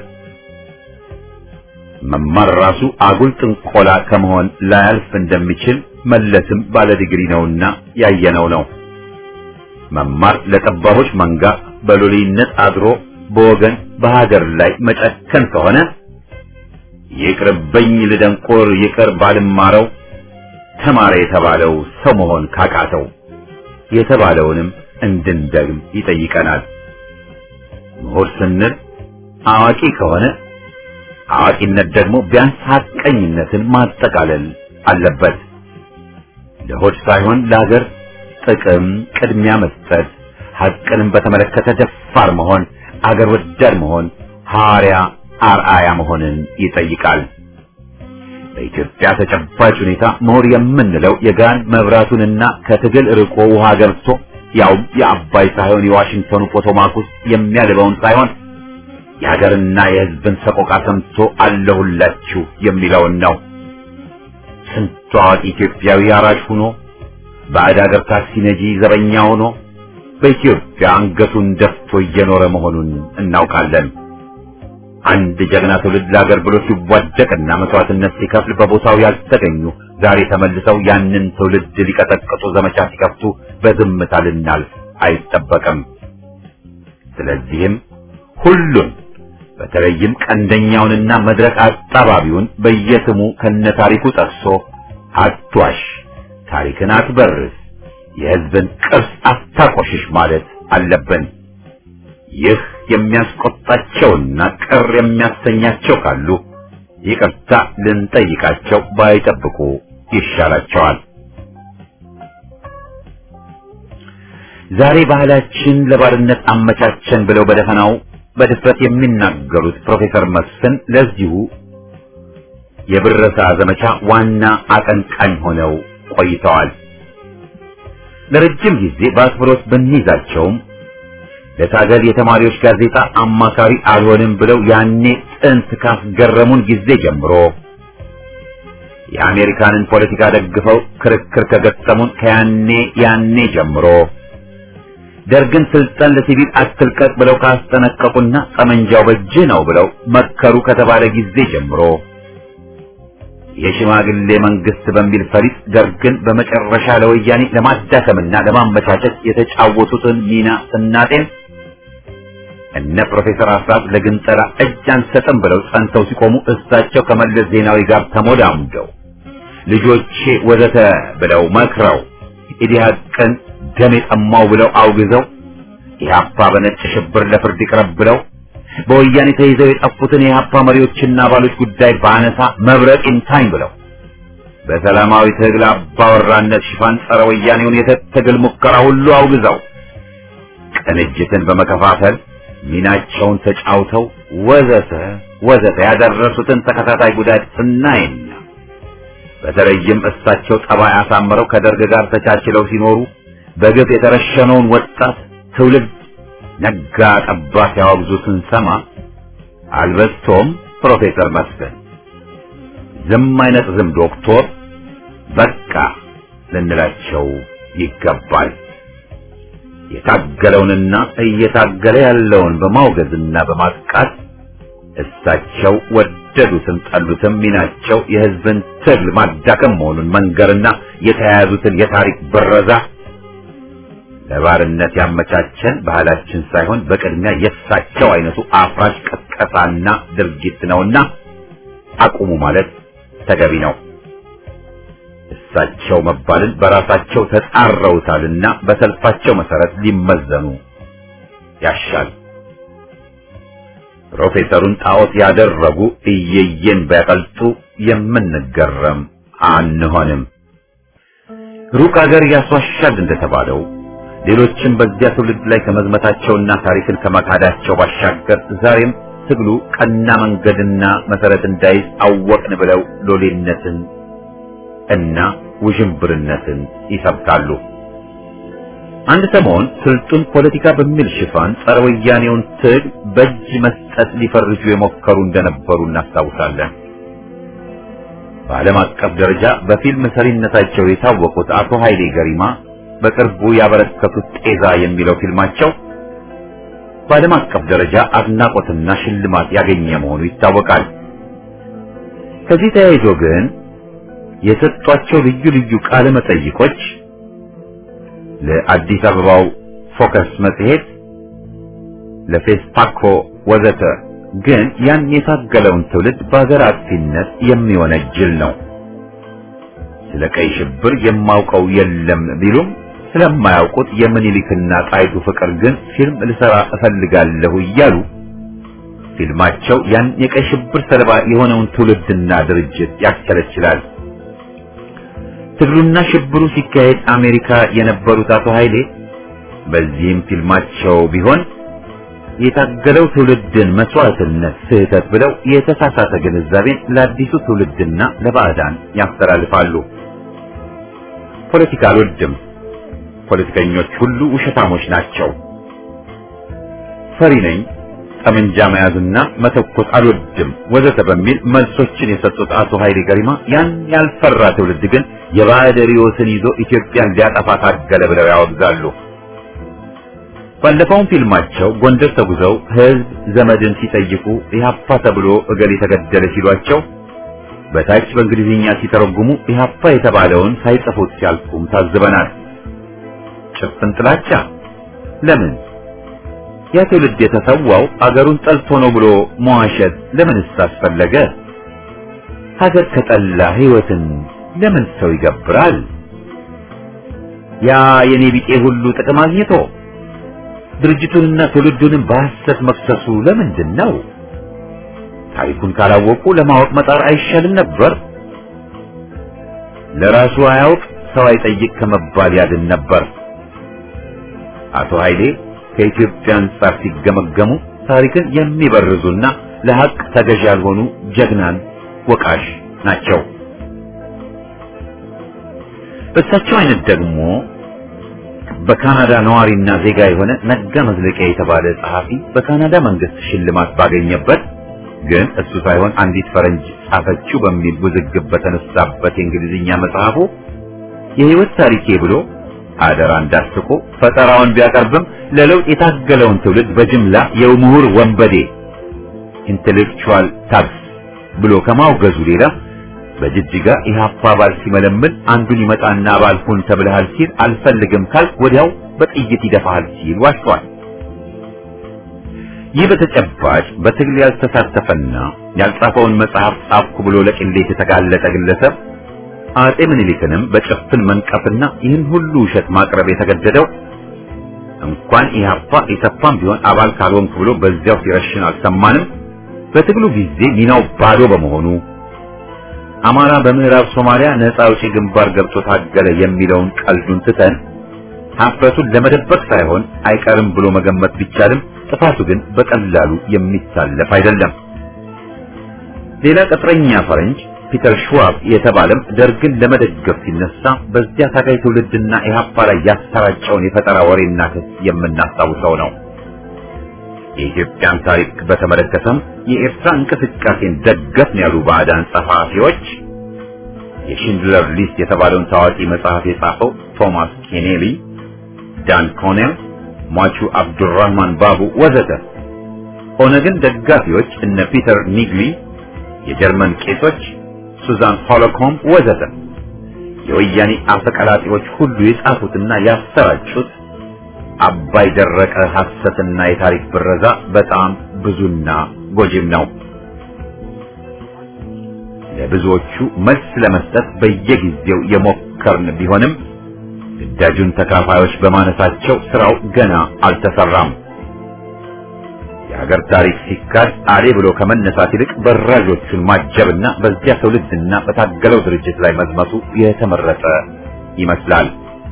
መማር ራሱ አጉል ጥንቆላ ከመሆን ላያልፍ እንደሚችል መለስም ባለ ዲግሪ ነውና ያየነው ነው። መማር ለጠባቦች መንጋ በሎሌነት አድሮ በወገን በሀገር ላይ መጨከን ከሆነ ይቅርብኝ ልደንቆር ይቅር ባልማረው ተማረ የተባለው ሰው መሆን ካቃተው የተባለውንም እንድንደግም ይጠይቀናል። ምሁር ስንል አዋቂ ከሆነ አዋቂነት ደግሞ ቢያንስ ሐቀኝነትን ማጠቃለል አለበት። ለሆድ ሳይሆን ለሀገር ጥቅም ቅድሚያ መስጠት፣ ሐቅንም በተመለከተ ደፋር መሆን፣ አገር ወዳድ መሆን፣ ሐዋርያ አርአያ መሆንን ይጠይቃል። በኢትዮጵያ ተጨባጭ ሁኔታ ምሁር የምንለው የጋን መብራቱንና ከትግል ርቆ ውሃ ገብቶ ያውም የአባይ ሳይሆን የዋሽንግተኑ ፖቶማክ ውስጥ የሚያልበውን ሳይሆን የሀገርና የሕዝብን ሰቆቃ ሰምቶ አለሁላችሁ የሚለውን ነው። ስንቱ አዋቂ ኢትዮጵያዊ አራሽ ሆኖ ባዕድ ሀገር ታክሲ ነጂ ዘበኛ ሆኖ በኢትዮጵያ አንገቱን ደፍቶ እየኖረ መሆኑን እናውቃለን። አንድ ጀግና ትውልድ ለሀገር ብሎ ሲዋደቅና መስዋዕትነት ሲከፍል በቦታው ያልተገኙ ዛሬ ተመልሰው ያንን ትውልድ ሊቀጠቅጡ ዘመቻ ሲከፍቱ በዝምታ ልናልፍ አይጠበቅም። ስለዚህም ሁሉን በተለይም ቀንደኛውንና መድረክ አጣባቢውን በየስሙ ከነታሪኩ ጠቅሶ አትዋሽ፣ ታሪክን አትበርስ፣ የሕዝብን ቅርስ አታቆሽሽ ማለት አለብን። ይህ የሚያስቆጣቸውና ቅር የሚያሰኛቸው ካሉ ይቅርታ ልንጠይቃቸው ባይጠብቁ ይሻላቸዋል። ዛሬ ባህላችን ለባርነት አመቻቸን ብለው በደፈናው በድፍረት የሚናገሩት ፕሮፌሰር መስፍን ለዚሁ የብረሳ ዘመቻ ዋና አቀንቃኝ ሆነው ቆይተዋል። ለረጅም ጊዜ በአክብሮት ብንይዛቸውም ለታገል የተማሪዎች ጋዜጣ አማካሪ አልሆንም ብለው ያኔ ጥንት ካስገረሙን ጊዜ ጀምሮ የአሜሪካንን ፖለቲካ ደግፈው ክርክር ከገጠሙን ከያኔ ያኔ ጀምሮ ደርግን ስልጣን ለሲቪል አትልቀቅ ብለው ካስጠነቀቁና ጠመንጃው በእጅህ ነው ብለው መከሩ ከተባለ ጊዜ ጀምሮ የሽማግሌ መንግስት በሚል ፈሊጥ ደርግን በመጨረሻ ለወያኔ ለማዳከምና ለማመቻቸት የተጫወቱትን ሚና ስናጤን እነ ፕሮፌሰር አስራት ለግንጠላ እጅ አንሰጥም ብለው ጸንተው ሲቆሙ እሳቸው ከመለስ ዜናዊ ጋር ተሞዳሙደው ልጆቼ ወዘተ ብለው መክረው ኢዲሃቅን ደም የጠማው ብለው አውግዘው ኢህአፓ በነጭ ሽብር ለፍርድ ይቅረብ ብለው በወያኔ ተይዘው የጠፉትን የኢህአፓ መሪዎችና አባሎች ጉዳይ ባነሳ መብረቅ ይምታኝ ብለው በሰላማዊ ትግል አባወራነት ሽፋን ጸረ ወያኔውን የትግል ሙከራ ሁሉ አውግዘው ቅንጅትን በመከፋፈል ሚናቸውን ተጫውተው ወዘተ ወዘተ ያደረሱትን ተከታታይ ጉዳት ስናይና በተለይም እሳቸው ጠባይ አሳምረው ከደርግ ጋር ተቻችለው ሲኖሩ በግፍ የተረሸነውን ወጣት ትውልድ ነጋ ጠባ ሲያወግዙ ስንሰማ አልበስቶም ፕሮፌሰር መስፍን ዝም አይነት ዝም ዶክቶር በቃ ልንላቸው ይገባል። የታገለውንና እየታገለ ያለውን በማውገዝና በማጥቃት እሳቸው ወደዱትም ጠሉትም ሚናቸው የሕዝብን ትግል ማዳከም መሆኑን መንገርና የተያያዙትን የታሪክ ብረዛ ለባርነት ያመቻቸን ባህላችን ሳይሆን በቅድሚያ የእሳቸው አይነቱ አፍራሽ ቀስቀሳና ድርጊት ነውና አቁሙ ማለት ተገቢ ነው። እሳቸው መባልን በራሳቸው ተጻረውታልና በሰልፋቸው መሰረት ሊመዘኑ ያሻል። ፕሮፌሰሩን ጣዖት ያደረጉ እየየን ቢያቀልጡ የምንገረም አንሆንም። ሩቅ አገር ያስዋሻል እንደተባለው ሌሎችም በዚያ ትውልድ ላይ ከመዝመታቸውና ታሪክን ከመካዳቸው ባሻገር ዛሬም ትግሉ ቀና መንገድና መሰረት እንዳይዝ አወቅን ብለው ሎሌነትን እና ውዥንብርነትን ይሰብካሉ። አንድ ሰሞን ስልጡን ፖለቲካ በሚል ሽፋን ጸረ ወያኔውን ትግል በእጅ መስጠት ሊፈርጁ የሞከሩ እንደነበሩ እናስታውሳለን። በዓለም አቀፍ ደረጃ በፊልም ሰሪነታቸው የታወቁት አቶ ኃይሌ ገሪማ በቅርቡ ያበረከቱት ጤዛ የሚለው ፊልማቸው በዓለም አቀፍ ደረጃ አድናቆትና ሽልማት ያገኘ መሆኑ ይታወቃል። ከዚህ ተያይዞ ግን የሰጧቸው ልዩ ልዩ ቃለ መጠይቆች ለአዲስ አበባው ፎከስ መጽሔት፣ ለፌስፓኮ ወዘተ ግን ያን የታገለውን ትውልድ በሀገር አጥፊነት የሚወነጅል ነው። ስለ ቀይ ሽብር የማውቀው የለም ቢሉም ስለማያውቁት የምኒልክና ጣይቱ ፍቅር ግን ፊልም ልሰራ እፈልጋለሁ እያሉ ፊልማቸው ያን የቀይ ሽብር ሰለባ የሆነውን ትውልድና ድርጅት ያስከለችላል። ትግሉና ሽብሩ ሲካሄድ አሜሪካ የነበሩት አቶ ኃይሌ በዚህም ፊልማቸው ቢሆን የታገለው ትውልድን መስዋዕትነት ስህተት ብለው የተሳሳተ ግንዛቤን ለአዲሱ ትውልድና ለባዕዳን ያስተላልፋሉ። ፖለቲካ አልወድም፣ ፖለቲከኞች ሁሉ ውሸታሞች ናቸው፣ ፈሪ ነኝ፣ ጠመንጃ መያዝና መተኮስ አልወድም ወዘተ በሚል መልሶችን የሰጡት አቶ ኃይሌ ገሪማ ያን ያልፈራ ትውልድ ግን የባዕድ ርዕዮትን ይዞ ኢትዮጵያን ሊያጠፋ ታገለ ብለው ያወግዛሉ። ባለፈውም ፊልማቸው ጎንደር ተጉዘው ሕዝብ ዘመድን ሲጠይቁ ኢህአፓ ተብሎ እገሌ ተገደለ ሲሏቸው በታች በእንግሊዝኛ ሲተረጉሙ ኢህአፓ የተባለውን ሳይጽፉት ሲያልፉም ታዝበናል። ጭፍን ጥላቻ ለምን? ያ ትውልድ የተሰዋው አገሩን ጠልቶ ነው ብሎ መዋሸት ለምንስ አስፈለገ? ሀገር ከጠላ ሕይወትን ለምን ሰው ይገብራል? ያ የኔ ቢጤ ሁሉ ጥቅም አግኝቶ ድርጅቱንና ትውልዱንም በሐሰት መክሰሱ ለምንድን ነው? ታሪኩን ካላወቁ ለማወቅ መጣር አይሻልም ነበር? ለራሱ አያውቅ ሰው አይጠይቅ ከመባል ያድን ነበር። አቶ ኃይሌ ከኢትዮጵያ አንጻር ሲገመገሙ ታሪክን የሚበርዙና ለሐቅ ተገዥ ያልሆኑ ጀግናን ወቃሽ ናቸው። በእሳቸው አይነት ደግሞ በካናዳ ነዋሪና ዜጋ የሆነ ነጋ መዝለቂያ የተባለ ጸሐፊ በካናዳ መንግስት ሽልማት ባገኘበት ግን እሱ ሳይሆን አንዲት ፈረንጅ ጻፈችው በሚል ውዝግብ በተነሳበት የእንግሊዝኛ መጽሐፉ የህይወት ታሪኬ ብሎ አደራ እንዳስቆ ፈጠራውን ቢያቀርብም ለለውጥ የታገለውን ትውልድ በጅምላ የምሁር ወንበዴ ኢንቴሌክቹዋል ታክስ ብሎ ከማውገዙ ሌላ በጅጅጋ ኢህአፓ አባል ሲመለምን አንዱን ይመጣና አባል ሁን ተብለሃል ሲል አልፈልግም ካል ወዲያው በጥይት ይደፋሃል ሲል ዋሽቷል። ይህ በተጨባጭ በትግል ያልተሳተፈና ያልጻፈውን መጽሐፍ ጻፍኩ ብሎ ለቅሌት የተጋለጠ ግለሰብ አጼ ምኒልክንም በጭፍን መንቀፍና ይህን ሁሉ ውሸት ማቅረብ የተገደደው እንኳን ኢህአፓ ኢሰፓም ቢሆን አባል ካልሆንክ ብሎ በዚያው ሲረሽን አልሰማንም። በትግሉ ጊዜ ሚናው ባዶ በመሆኑ አማራ በምዕራብ ሶማሊያ ነፃ አውጪ ግንባር ገብቶ ታገለ የሚለውን ቀልዱን ትተን ሀፍረቱን ለመደበቅ ሳይሆን አይቀርም ብሎ መገመት ቢቻልም ጥፋቱ ግን በቀላሉ የሚታለፍ አይደለም። ሌላ ቅጥረኛ ፈረንጅ ፒተር ሽዋብ የተባለም ደርግን ለመደገፍ ሲነሳ በዚያ ታጋይ ትውልድና ኢህአፓ ላይ ያሰራጨውን የፈጠራ ወሬና ክስ የምናስታውሰው ነው። የኢትዮጵያን ታሪክ በተመለከተም የኤርትራ እንቅስቃሴን ደገፍን ያሉ ባዕዳን ጸሐፊዎች የሽንድለር ሊስት የተባለውን ታዋቂ መጽሐፍ የጻፈው ቶማስ ኬኔሊ፣ ዳን ኮኔል፣ ሟቹ አብዱራህማን ባቡ ወዘተ ኦነግን ደጋፊዎች እነ ፒተር ኒግሊ፣ የጀርመን ቄሶች ሱዛን ሆሎኮም ወዘተ የወያኔ አፈቀላጤዎች ሁሉ የጻፉትና ያሰራጩት አባይ ደረቀ ሐሰትና የታሪክ ብረዛ በጣም ብዙና ጎጂም ነው። ለብዙዎቹ መልስ ለመስጠት በየጊዜው የሞከርን ቢሆንም ግዳጁን ተካፋዮች በማነሳቸው ስራው ገና አልተሰራም። የሀገር ታሪክ ሲካድ አሌ ብሎ ከመነሳት ይልቅ በራዦቹን ማጀብና በዚያ ትውልድና በታገለው ድርጅት ላይ መዝመቱ የተመረጠ ይመስላል።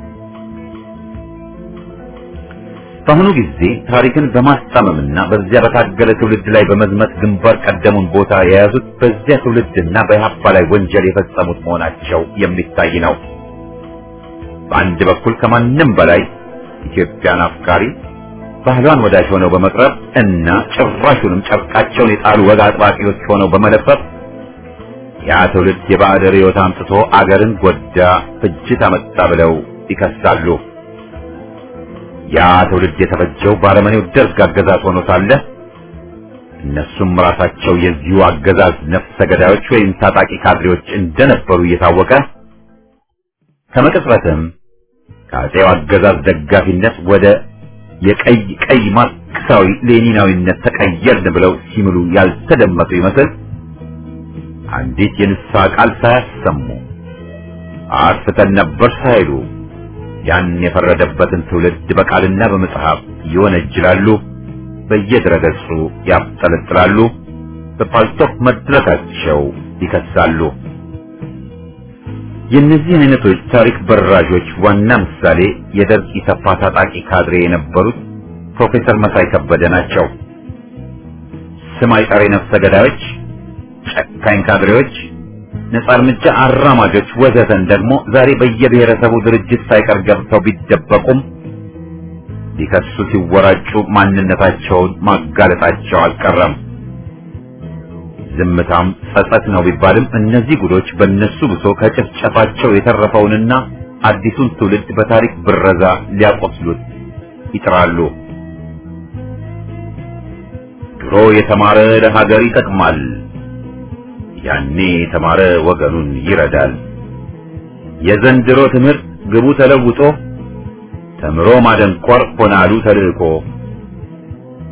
በአሁኑ ጊዜ ታሪክን በማስጣመምና በዚያ በታገለ ትውልድ ላይ በመዝመት ግንባር ቀደሙን ቦታ የያዙት በዚያ ትውልድና በኢህአፓ ላይ ወንጀል የፈጸሙት መሆናቸው የሚታይ ነው። በአንድ በኩል ከማንም በላይ ኢትዮጵያን አፍቃሪ ባህሏን ወዳጅ ሆነው በመቅረብ እና ጭራሹንም ጨርቃቸውን የጣሉ ወግ አጥባቂዎች ሆነው በመለፈፍ ያ ትውልድ የባዕድ ርዕዮት አምጥቶ አገርን ጎዳ፣ ፍጅት አመጣ ብለው ይከሳሉ። ያ ትውልድ የተፈጀው ባረመኔው ደርግ አገዛዝ ሆኖ ሳለ እነሱም ራሳቸው የዚሁ አገዛዝ ነፍሰ ገዳዮች ወይም ታጣቂ ካድሬዎች እንደነበሩ እየታወቀ ከመቅጽበትም ከአጼው አገዛዝ ደጋፊነት ወደ የቀይ ቀይ ማርክሳዊ ሌኒናዊነት ተቀየርን ብለው ሲምሉ ያልተደመጡ ይመስል አንዲት የንስሐ ቃል ሳያሰሙ አጥፍተን ነበር ሳይሉ ያን የፈረደበትን ትውልድ በቃልና በመጽሐፍ ይወነጅላሉ፣ በየድረገጹ ያብጠለጥላሉ፣ በፓልቶክ መድረካቸው ይከሳሉ። የእነዚህ አይነቶች ታሪክ በራዦች ዋና ምሳሌ የደርግ ኢሰፓ ታጣቂ ካድሬ የነበሩት ፕሮፌሰር መሳይ ከበደ ናቸው። ስም አይጠሪ ነፍሰ ገዳዮች፣ ጨካኝ ካድሬዎች፣ ነጻ እርምጃ አራማጆች ወዘተን ደግሞ ዛሬ በየብሔረሰቡ ድርጅት ሳይቀር ገብተው ቢደበቁም ሊከሱ ሲወራጩ ማንነታቸውን ማጋለጣቸው አልቀረም። ዝምታም ጸጸት ነው ቢባልም እነዚህ ጉዶች በእነሱ ብሶ ከጭፍጨፋቸው የተረፈውንና አዲሱን ትውልድ በታሪክ ብረዛ ሊያቆስሉት ይጥራሉ። ድሮ የተማረ ለሀገር ይጠቅማል፣ ያኔ የተማረ ወገኑን ይረዳል። የዘንድሮ ትምህርት ግቡ ተለውጦ ተምሮ ማደንቆር ሆናሉ ተልእኮ።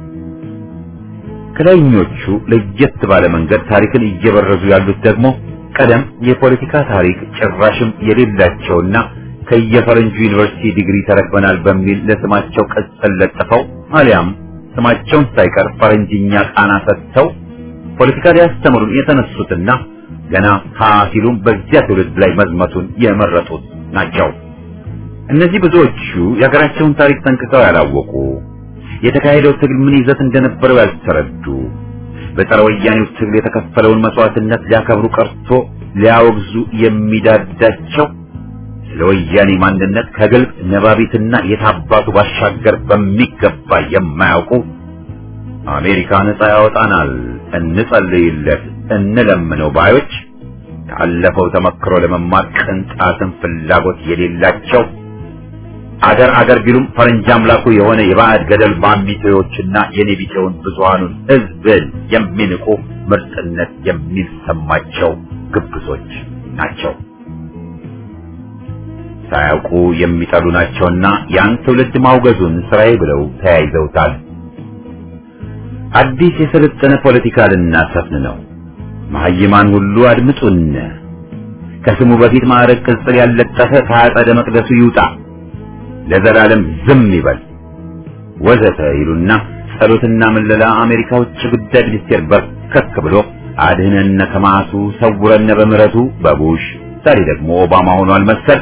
ከላይኞቹ ለየት ባለ መንገድ ታሪክን እየበረዙ ያሉት ደግሞ ቀደም የፖለቲካ ታሪክ ጭራሽም የሌላቸውና ከየፈረንጁ ዩኒቨርሲቲ ዲግሪ ተረክበናል በሚል ለስማቸው ቅጽል ለጥፈው አሊያም ስማቸውን ሳይቀር ፈረንጅኛ ቃና ሰጥተው ፖለቲካ ሊያስተምሩን የተነሱትና ገና ሀ ሲሉም በዚያ ትውልድ ላይ መዝመቱን የመረጡት ናቸው። እነዚህ ብዙዎቹ የሀገራቸውን ታሪክ ጠንቅቀው ያላወቁ፣ የተካሄደው ትግል ምን ይዘት እንደነበረው ያልተረዱ፣ በጸረ ወያኔው ትግል የተከፈለውን መስዋዕትነት ሊያከብሩ ቀርቶ ሊያወግዙ የሚዳዳቸው ስለ ወያኔ ማንነት ከግልጽ ነባቢትና የታባቱ ባሻገር በሚገባ የማያውቁ አሜሪካ ነጻ ያወጣናል፣ እንጸልይለት፣ እንለምነው ባዮች ካለፈው ተመክሮ ለመማር ቅንጣትን ፍላጎት የሌላቸው አገር አገር ቢሉም ፈረንጅ አምላኩ የሆነ የባዕድ ገደል ማሚቴዎችና የኔቢቴውን ብዙሃኑን ሕዝብን የሚንቁ ምርጥነት የሚሰማቸው ግብዞች ናቸው። ሳያውቁ የሚጠሉ ናቸውና ያን ትውልድ ማውገዙን ስራዬ ብለው ተያይዘውታል። አዲስ የሰለጠነ ፖለቲካ ልናሰፍን ነው። መሀይማን ሁሉ አድምጡን። ከስሙ በፊት ማዕረግ ቅጽል ያለጠፈ ከአጸደ መቅደሱ ይውጣ፣ ለዘላለም ዝም ይበል ወዘተ ይሉና ጸሎትና ምለላ አሜሪካ ውጭ ጉዳይ ሚኒስቴር በርከክ ብሎ አድህነነ ከማሱ ሰውረነ በምሕረቱ በቡሽ ዛሬ ደግሞ ኦባማ ሆኗል መሰል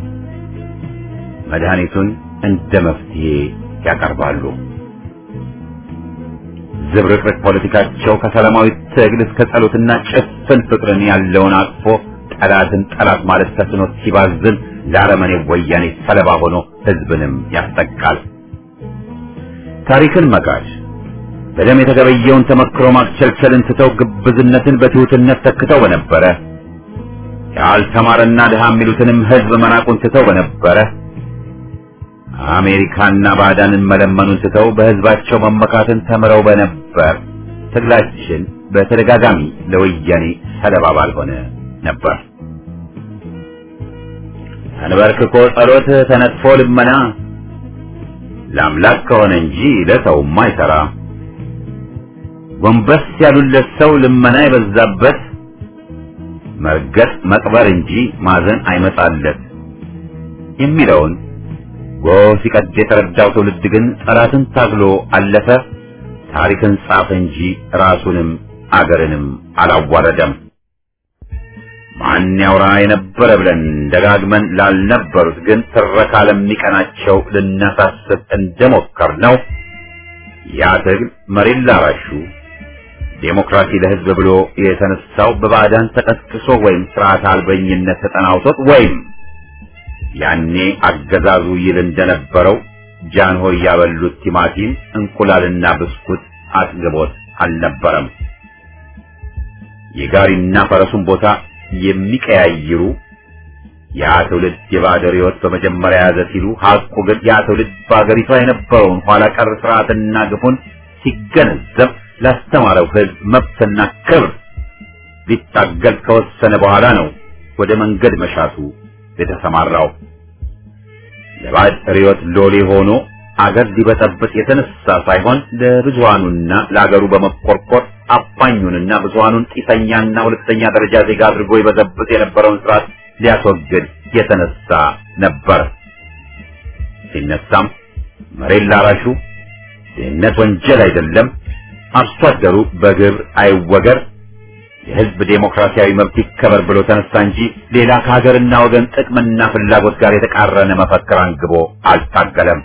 መድኃኒቱን እንደ መፍትሄ ያቀርባሉ። ዝብርቅርቅ ፖለቲካቸው ከሰላማዊ ትግል እስከ ጸሎትና ጭፍን ፍቅርን ያለውን አቅፎ ጠላትን ጠላት ማለት ተስኖት ሲባዝን ለአረመኔ ወያኔ ሰለባ ሆኖ ሕዝብንም ያስጠቃል። ታሪክን መካድ በደም የተገበየውን ተመክሮ ማክቸልቸልን ትተው ግብዝነትን በትሑትነት ተክተው በነበረ ያልተማረና ድሃ የሚሉትንም ሕዝብ መናቁን ትተው በነበረ አሜሪካና ባዕዳንን መለመኑን ትተው በሕዝባቸው መመካትን ተምረው በነበር ትግላችን በተደጋጋሚ ለወያኔ ሰለባ ባልሆነ ነበር። ተንበርክኮ ጸሎት ተነጥፎ ልመና ለአምላክ ከሆነ እንጂ ለሰውማ አይሰራ። ጎንበስ ያሉለት ሰው ልመና የበዛበት መርገጥ መቅበር እንጂ ማዘን አይመጣለት የሚለውን ጎህ ሲቀድ የተረዳው ትውልድ ግን ጠላትን ታግሎ አለፈ። ታሪክን ጻፈ እንጂ ራሱንም አገርንም አላዋረደም። ማን ያውራ የነበረ ብለን ደጋግመን ላልነበሩት ግን ትረካ ለሚቀናቸው ልናሳስብ እንደሞከር ነው። ያ ትግል መሬት ላራሹ ዴሞክራሲ ለሕዝብ ብሎ የተነሳው በባዕዳን ተቀስቅሶ ወይም ስርዓት አልበኝነት ተጠናውቶት ወይም ያኔ አገዛዙ ይል እንደነበረው ጃንሆይ ያበሉት ቲማቲም እንቁላልና ብስኩት አጥግቦት አልነበረም። የጋሪና ፈረሱን ቦታ የሚቀያይሩ ያ ትውልድ የባዕድ ሕይወት በመጀመሪያ ያዘ ሲሉ ሐቁ ግን ያ ትውልድ በአገሪቷ የነበረውን ኋላ ቀር ስርዓትና ግፉን ሲገነዘብ ላስተማረው ሕዝብ መብትና ክብር ሊታገል ከወሰነ በኋላ ነው ወደ መንገድ መሻቱ የተሰማራው ለባዕድ ርዕዮት ሎሌ ሆኖ አገር ሊበጠብጥ የተነሳ ሳይሆን ለብዙሃኑና ለአገሩ በመቆርቆር አፋኙንና ብዙሃኑን ጢሰኛና ሁለተኛ ደረጃ ዜጋ አድርጎ ይበዘብጥ የነበረውን ስርዓት ሊያስወግድ የተነሳ ነበር። ሲነሳም መሬት ላራሹ ድህነት ወንጀል አይደለም፣ አርሶ አደሩ በግብር አይወገር የህዝብ ዴሞክራሲያዊ መብት ይከበር ብሎ ተነሳ እንጂ ሌላ ከሀገርና ወገን ጥቅምና ፍላጎት ጋር የተቃረነ መፈክር አንግቦ አልታገለም።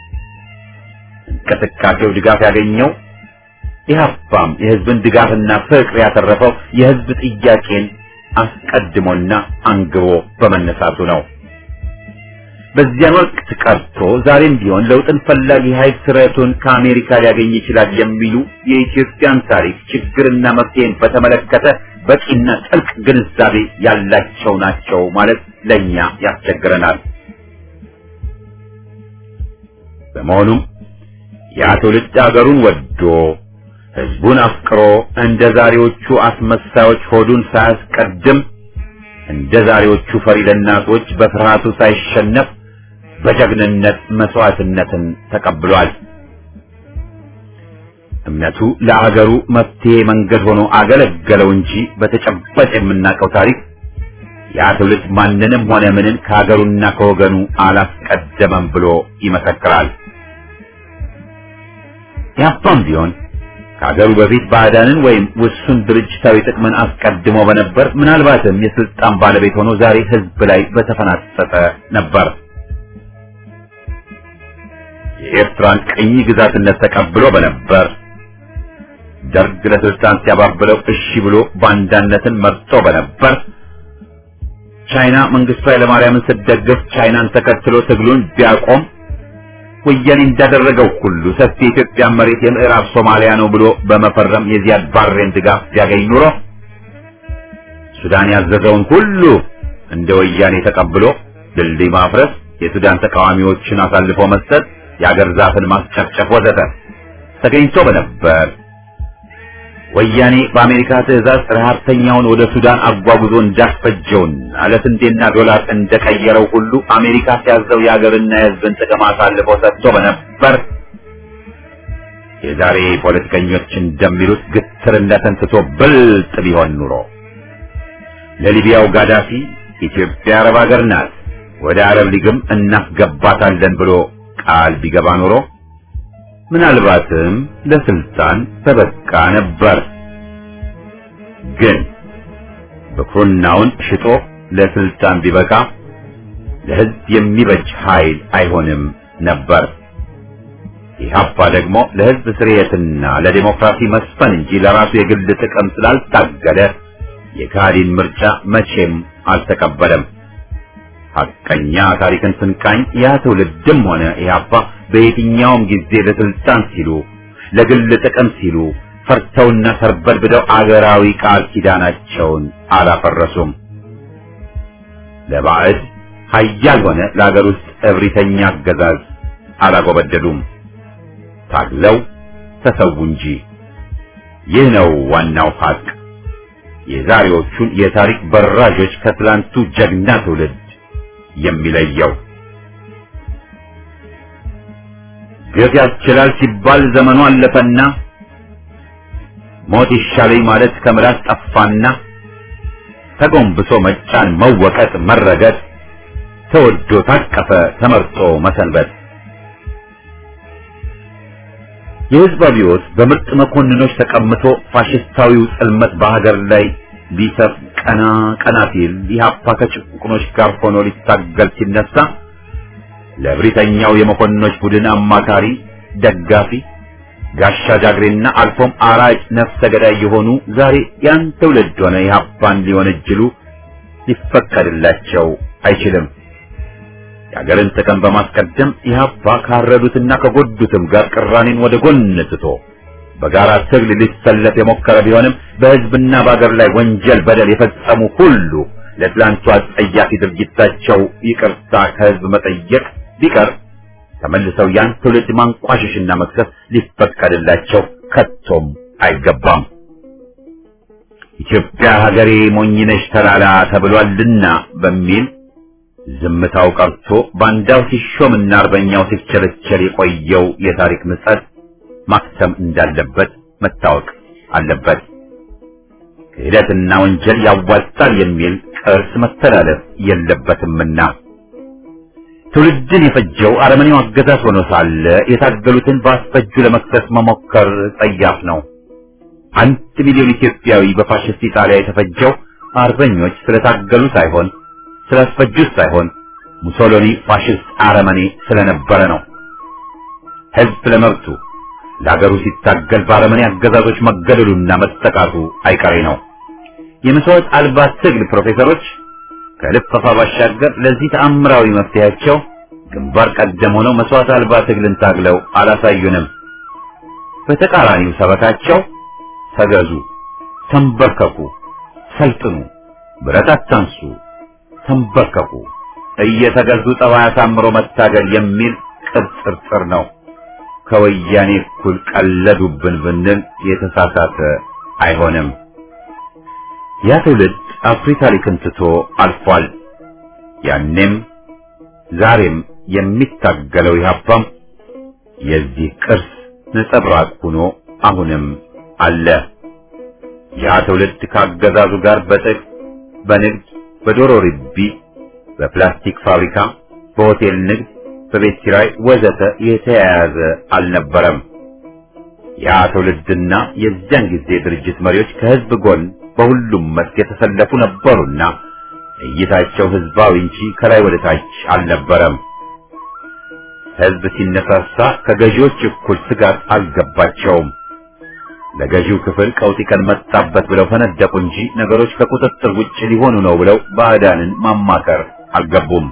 እንቅስቃሴው ድጋፍ ያገኘው ኢህአፓም የህዝብን ድጋፍና ፍቅር ያተረፈው የህዝብ ጥያቄን አስቀድሞና አንግቦ በመነሳቱ ነው። በዚያን ወቅት ቀርቶ ዛሬም ቢሆን ለውጥን ፈላጊ ኃይል ስረቱን ከአሜሪካ ሊያገኝ ይችላል የሚሉ የኢትዮጵያን ታሪክ ችግርና መፍትሄን በተመለከተ በቂና ጥልቅ ግንዛቤ ያላቸው ናቸው ማለት ለእኛ ያስቸግረናል። በመሆኑም ያ ትውልድ አገሩን ወዶ ህዝቡን አፍቅሮ እንደ ዛሬዎቹ አስመሳዮች ሆዱን ሳያስቀድም እንደ ዛሬዎቹ ፈሪ ለናቶች በፍርሃቱ ሳይሸነፍ በጀግንነት መስዋዕትነትን ተቀብሏል። እምነቱ ለአገሩ መፍትሄ መንገድ ሆኖ አገለገለው እንጂ በተጨባጭ የምናውቀው ታሪክ ያ ትውልድ ማንንም ሆነ ምንን ከሀገሩና ከወገኑ አላስቀደመም ብሎ ይመሰክራል። ያፓም ቢሆን ከሀገሩ በፊት ባዕዳንን ወይም ውሱን ድርጅታዊ ጥቅምን አስቀድሞ በነበር ምናልባትም የስልጣን ባለቤት ሆኖ ዛሬ ህዝብ ላይ በተፈናጠጠ ነበር። የኤርትራን ቅኝ ግዛትነት ተቀብሎ በነበር ደርግ ለስልጣን ሲያባብለው እሺ ብሎ ባንዳነትን መርጦ በነበር ቻይና መንግስቱ ኃይለማርያምን ስትደግፍ ቻይናን ተከትሎ ትግሉን ቢያቆም ወያኔ እንዳደረገው ሁሉ ሰፊ የኢትዮጵያ መሬት የምዕራብ ሶማሊያ ነው ብሎ በመፈረም የዚያድ ባሬን ድጋፍ ቢያገኝ ኑሮ ሱዳን ያዘዘውን ሁሉ እንደ ወያኔ ተቀብሎ ድልድይ ማፍረስ፣ የሱዳን ተቃዋሚዎችን አሳልፎ መስጠት፣ የአገር ዛፍን ማስጨፍጨፍ ወዘተ ተገኝቶ በነበር ወያኔ በአሜሪካ ትዕዛዝ ረሃብተኛውን ወደ ሱዳን አጓጉዞ እንዳስፈጀውና ለስንዴና ዶላር እንደቀየረው ሁሉ አሜሪካ ሲያዘው የሀገርና የሕዝብን ጥቅም አሳልፎ ሰጥቶ በነበር የዛሬ ፖለቲከኞች እንደሚሉት ግትርነትን ትቶ ብልጥ ቢሆን ኑሮ ለሊቢያው ጋዳፊ ኢትዮጵያ አረብ ሀገር ናት፣ ወደ አረብ ሊግም እናስገባታለን ብሎ ቃል ቢገባ ኑሮ ምናልባትም ለስልጣን ተበቃ ነበር። ግን ብኩርናውን ሽጦ ለስልጣን ቢበቃ ለሕዝብ የሚበጅ ኃይል አይሆንም ነበር። ኢህአፓ ደግሞ ለሕዝብ ስርየትና ለዲሞክራሲ መስፈን እንጂ ለራሱ የግል ጥቅም ስላልታገለ የካህዲን ምርጫ መቼም አልተቀበለም። ሐቀኛ ታሪክን ስንቃኝ ያ ትውልድም ሆነ ኢህአፓ በየትኛውም ጊዜ ለስልጣን ሲሉ ለግል ጥቅም ሲሉ ፈርተውና ተርበድብደው አገራዊ ቃል ኪዳናቸውን አላፈረሱም። ለባዕድ ኃያል ሆነ ለአገር ውስጥ እብሪተኛ አገዛዝ አላጎበደዱም። ታግለው ተሰዉ እንጂ። ይህ ነው ዋናው ሐቅ የዛሬዎቹን የታሪክ በራዦች ከትላንቱ ጀግና ትውልድ የሚለየው። ግፍ ያስችላል ሲባል ዘመኑ አለፈና ሞት ይሻለኝ ማለት ከምላስ ጠፋና ተጎንብሶ መጫን፣ መወቀጥ፣ መረገጥ ተወዶ ታቀፈ ተመርጦ መሰንበት። የሕዝብ አብዮት በምርጥ መኮንኖች ተቀምቶ ፋሽስታዊው ጽልመት በሀገር ላይ ሊሰፍ ቀና ቀና ሲል ኢህአፓ ከጭቁኖች ጋር ሆኖ ሊታገል ሲነሳ ለብሪተኛው የመኮንኖች ቡድን አማካሪ፣ ደጋፊ፣ ጋሻ ጃግሬና አልፎም አራጭ ነፍሰ ገዳይ የሆኑ ዛሬ ያን ትውልድ ሆነ ኢህአፓን ሊወነጅሉ ሊፈቀድላቸው አይችልም። የሀገርን ጥቅም በማስቀደም ኢህአፓ ካረዱትና ከጎዱትም ጋር ቅራኔን ወደ ጎን ትቶ በጋራ ትግል ሊሰለፍ የሞከረ ቢሆንም በህዝብና በአገር ላይ ወንጀል፣ በደል የፈጸሙ ሁሉ ለትላንቱ አጸያፊ ድርጊታቸው ይቅርታ ከህዝብ መጠየቅ ቢቀር ተመልሰው ያን ትውልድ ማንቋሸሽና መክሰስ ሊፈቀድላቸው ከቶም አይገባም። ኢትዮጵያ ሀገሬ ሞኝነሽ ተላላ ተብሏልና በሚል ዝምታው ቀርቶ ባንዳው ሲሾምና አርበኛው ሲቸለቸል የቆየው የታሪክ ምጸት ማክተም እንዳለበት መታወቅ አለበት። ክህደትና ወንጀል ያዋጣል የሚል ቅርስ መተላለፍ የለበትምና ትውልድን የፈጀው አረመኔው አገዛዝ ሆኖ ሳለ የታገሉትን በአስፈጁ ለመክሰስ መሞከር ጸያፍ ነው። አንድ ሚሊዮን ኢትዮጵያዊ በፋሽስት ኢጣሊያ የተፈጀው አርበኞች ስለታገሉ ሳይሆን ስላስፈጁት ሳይሆን ሙሶሎኒ ፋሽስት አረመኔ ስለነበረ ነው። ህዝብ ለመብቱ ለሀገሩ ሲታገል በአረመኔ አገዛዞች መገደሉና መጠቃቱ አይቀሬ ነው። የመስዋዕት አልባ ትግል ፕሮፌሰሮች ከልፈፋ ባሻገር ለዚህ ተአምራዊ መፍትሄያቸው ግንባር ቀደም ሆነው መስዋዕት አልባ ትግልን ታግለው አላሳዩንም። በተቃራኒው ሰበካቸው ተገዙ፣ ተንበርከኩ፣ ሰልጥኑ፣ ብረት አታንሱ፣ ተንበርከኩ፣ እየተገዙ ጠባይ አሳምሮ መታገል የሚል ቅብጥርጥር ነው። ከወያኔ እኩል ቀለዱብን ብንል የተሳሳተ አይሆንም። ያ ትውልድ አኩሪ ታሪክን ትቶ አልፏል። ያኔም ዛሬም የሚታገለው ኢህአፓም የዚህ ቅርስ ነጸብራቅ ሆኖ አሁንም አለ። ያ ትውልድ ከአገዛዙ ጋር በጥቅ በንግድ፣ በዶሮ ርቢ፣ በፕላስቲክ ፋብሪካ፣ በሆቴል ንግድ፣ በቤት ኪራይ ወዘተ የተያያዘ አልነበረም። ያ ትውልድና የዚያን ጊዜ ድርጅት መሪዎች ከህዝብ ጎን በሁሉም መስክ የተሰለፉ ነበሩና እይታቸው ህዝባዊ እንጂ ከላይ ወደ ታች አልነበረም። ህዝብ ሲነሳሳ ከገዢዎች እኩል ስጋት አልገባቸውም። ለገዢው ክፍል ቀውጢ ቀን መጣበት ብለው ፈነደቁ እንጂ ነገሮች ከቁጥጥር ውጭ ሊሆኑ ነው ብለው ባዕዳንን ማማከር አልገቡም።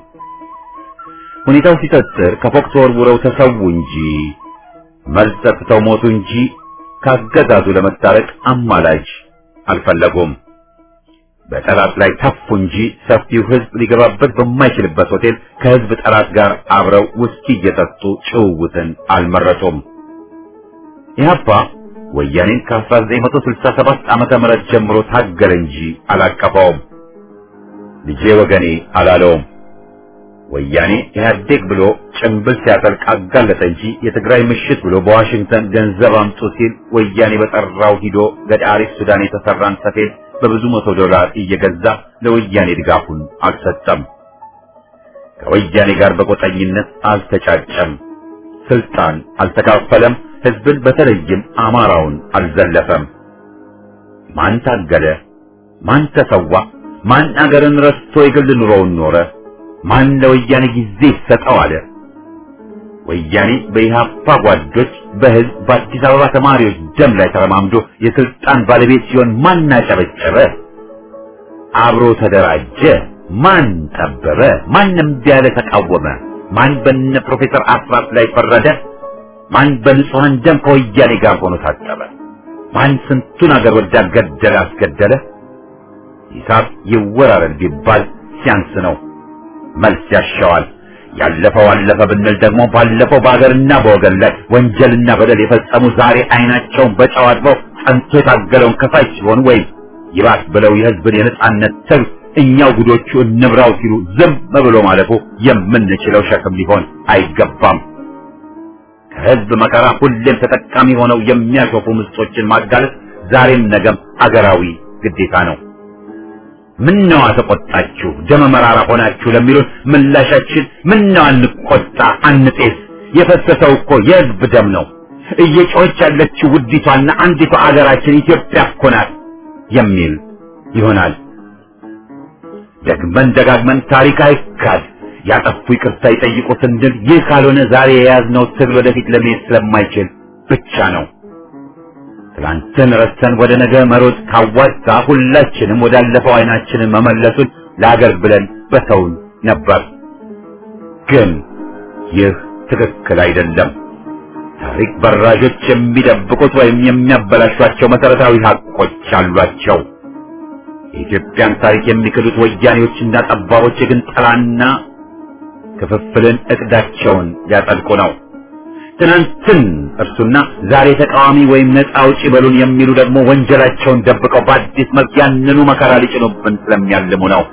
ሁኔታው ሲጠጥር ከፎቅ ተወርውረው ተሰዉ እንጂ መልስ ሰጥተው ሞቱ እንጂ ካገዛዙ ለመታረቅ አማላጅ አልፈለጉም። በጠላት ላይ ተፉ እንጂ ሰፊው ህዝብ ሊገባበት በማይችልበት ሆቴል ከህዝብ ጠላት ጋር አብረው ውስኪ እየጠጡ ጭውውትን አልመረጡም። ኢህአፓ ወያኔን ከ1967 ዓመተ ምህረት ጀምሮ ታገለ እንጂ አላቀፈውም። ልጄ ወገኔ አላለውም። ወያኔ ኢህአዴግ ብሎ ጭንብል ሲያጠልቅ አጋለጠ እንጂ የትግራይ ምሽት ብሎ በዋሽንግተን ገንዘብ አምጡ ሲል ወያኔ በጠራው ሂዶ ገዳሪፍ ሱዳን የተሰራን ሰፌድ በብዙ መቶ ዶላር እየገዛ ለወያኔ ድጋፉን አልሰጠም። ከወያኔ ጋር በቆጠኝነት አልተጫጨም። ስልጣን አልተካፈለም። ህዝብን በተለይም አማራውን አልዘለፈም። ማን ታገለ? ማን ተሰዋ? ማን አገርን ረስቶ የግል ኑሮውን ኖረ? ማን ለወያኔ ጊዜ ይሰጠው አለ? ወያኔ በኢህአፓ ጓዶች በህዝብ በአዲስ አበባ ተማሪዎች ደም ላይ ተረማምዶ የስልጣን ባለቤት ሲሆን ማን አጨበጨበ? አብሮ ተደራጀ? ማን ጠበበ? ማንም ቢያለ ተቃወመ? ማን በነ ፕሮፌሰር አስራት ላይ ፈረደ? ማን በንጹሐን ደም ከወያኔ ጋር ሆኖ ታጠበ? ማን ስንቱን አገር ወዳድ ገደለ አስገደለ? ሂሳብ ይወራረድ ቢባል ሲያንስ ነው። መልስ ያሻዋል። ያለፈው አለፈ ብንል ደግሞ ባለፈው በአገርና በወገን ላይ ወንጀልና በደል የፈጸሙ ዛሬ አይናቸውን በጨው አጥበው ጸንቶ የታገለውን ከፋይ ሲሆን ወይም ይባስ ብለው የህዝብን የነጻነት ትግል እኛው ጉዶቹ እንብራው ሲሉ ዝም ብሎ ማለፉ የምንችለው ሸክም ሊሆን አይገባም። ከህዝብ መከራ ሁሌም ተጠቃሚ ሆነው የሚያሾፉ ምስጦችን ማጋለጥ ዛሬም ነገም አገራዊ ግዴታ ነው። ምነዋ ተቆጣችሁ ደመ መራራ ሆናችሁ ለሚሉን ምላሻችን ምነዋ አንቆጣ አንጤስ፣ የፈሰሰው እኮ የህዝብ ደም ነው። እየጮኸች ያለችው ውዲቷና አንዲቷ አገራችን ኢትዮጵያ እኮ ናት የሚል ይሆናል። ደግመን ደጋግመን ታሪክ አይካድ ያጠፉ ይቅርታ ይጠይቁ ስንል ይህ ካልሆነ ዛሬ የያዝነው ትግል ወደፊት ለመሄድ ስለማይችል ብቻ ነው። ትላንትን ረስተን ወደ ነገ መሮጥ ካዋጣ ሁላችንም ወዳለፈው አይናችንን መመለሱን ለአገር ብለን በተውን ነበር። ግን ይህ ትክክል አይደለም። ታሪክ በራዦች የሚደብቁት ወይም የሚያበላሿቸው መሰረታዊ ሀቆች አሏቸው። የኢትዮጵያን ታሪክ የሚክዱት ወያኔዎችና ጠባቦች ግን ጠላና ክፍፍልን እቅዳቸውን ሊያጠልቁ ነው። ትናንትን እርሱና ዛሬ ተቃዋሚ ወይም ነፃ አውጪ በሉን የሚሉ ደግሞ ወንጀላቸውን ደብቀው በአዲስ መልክ ያንኑ መከራ ሊጭኑብን ስለሚያልሙ ነው።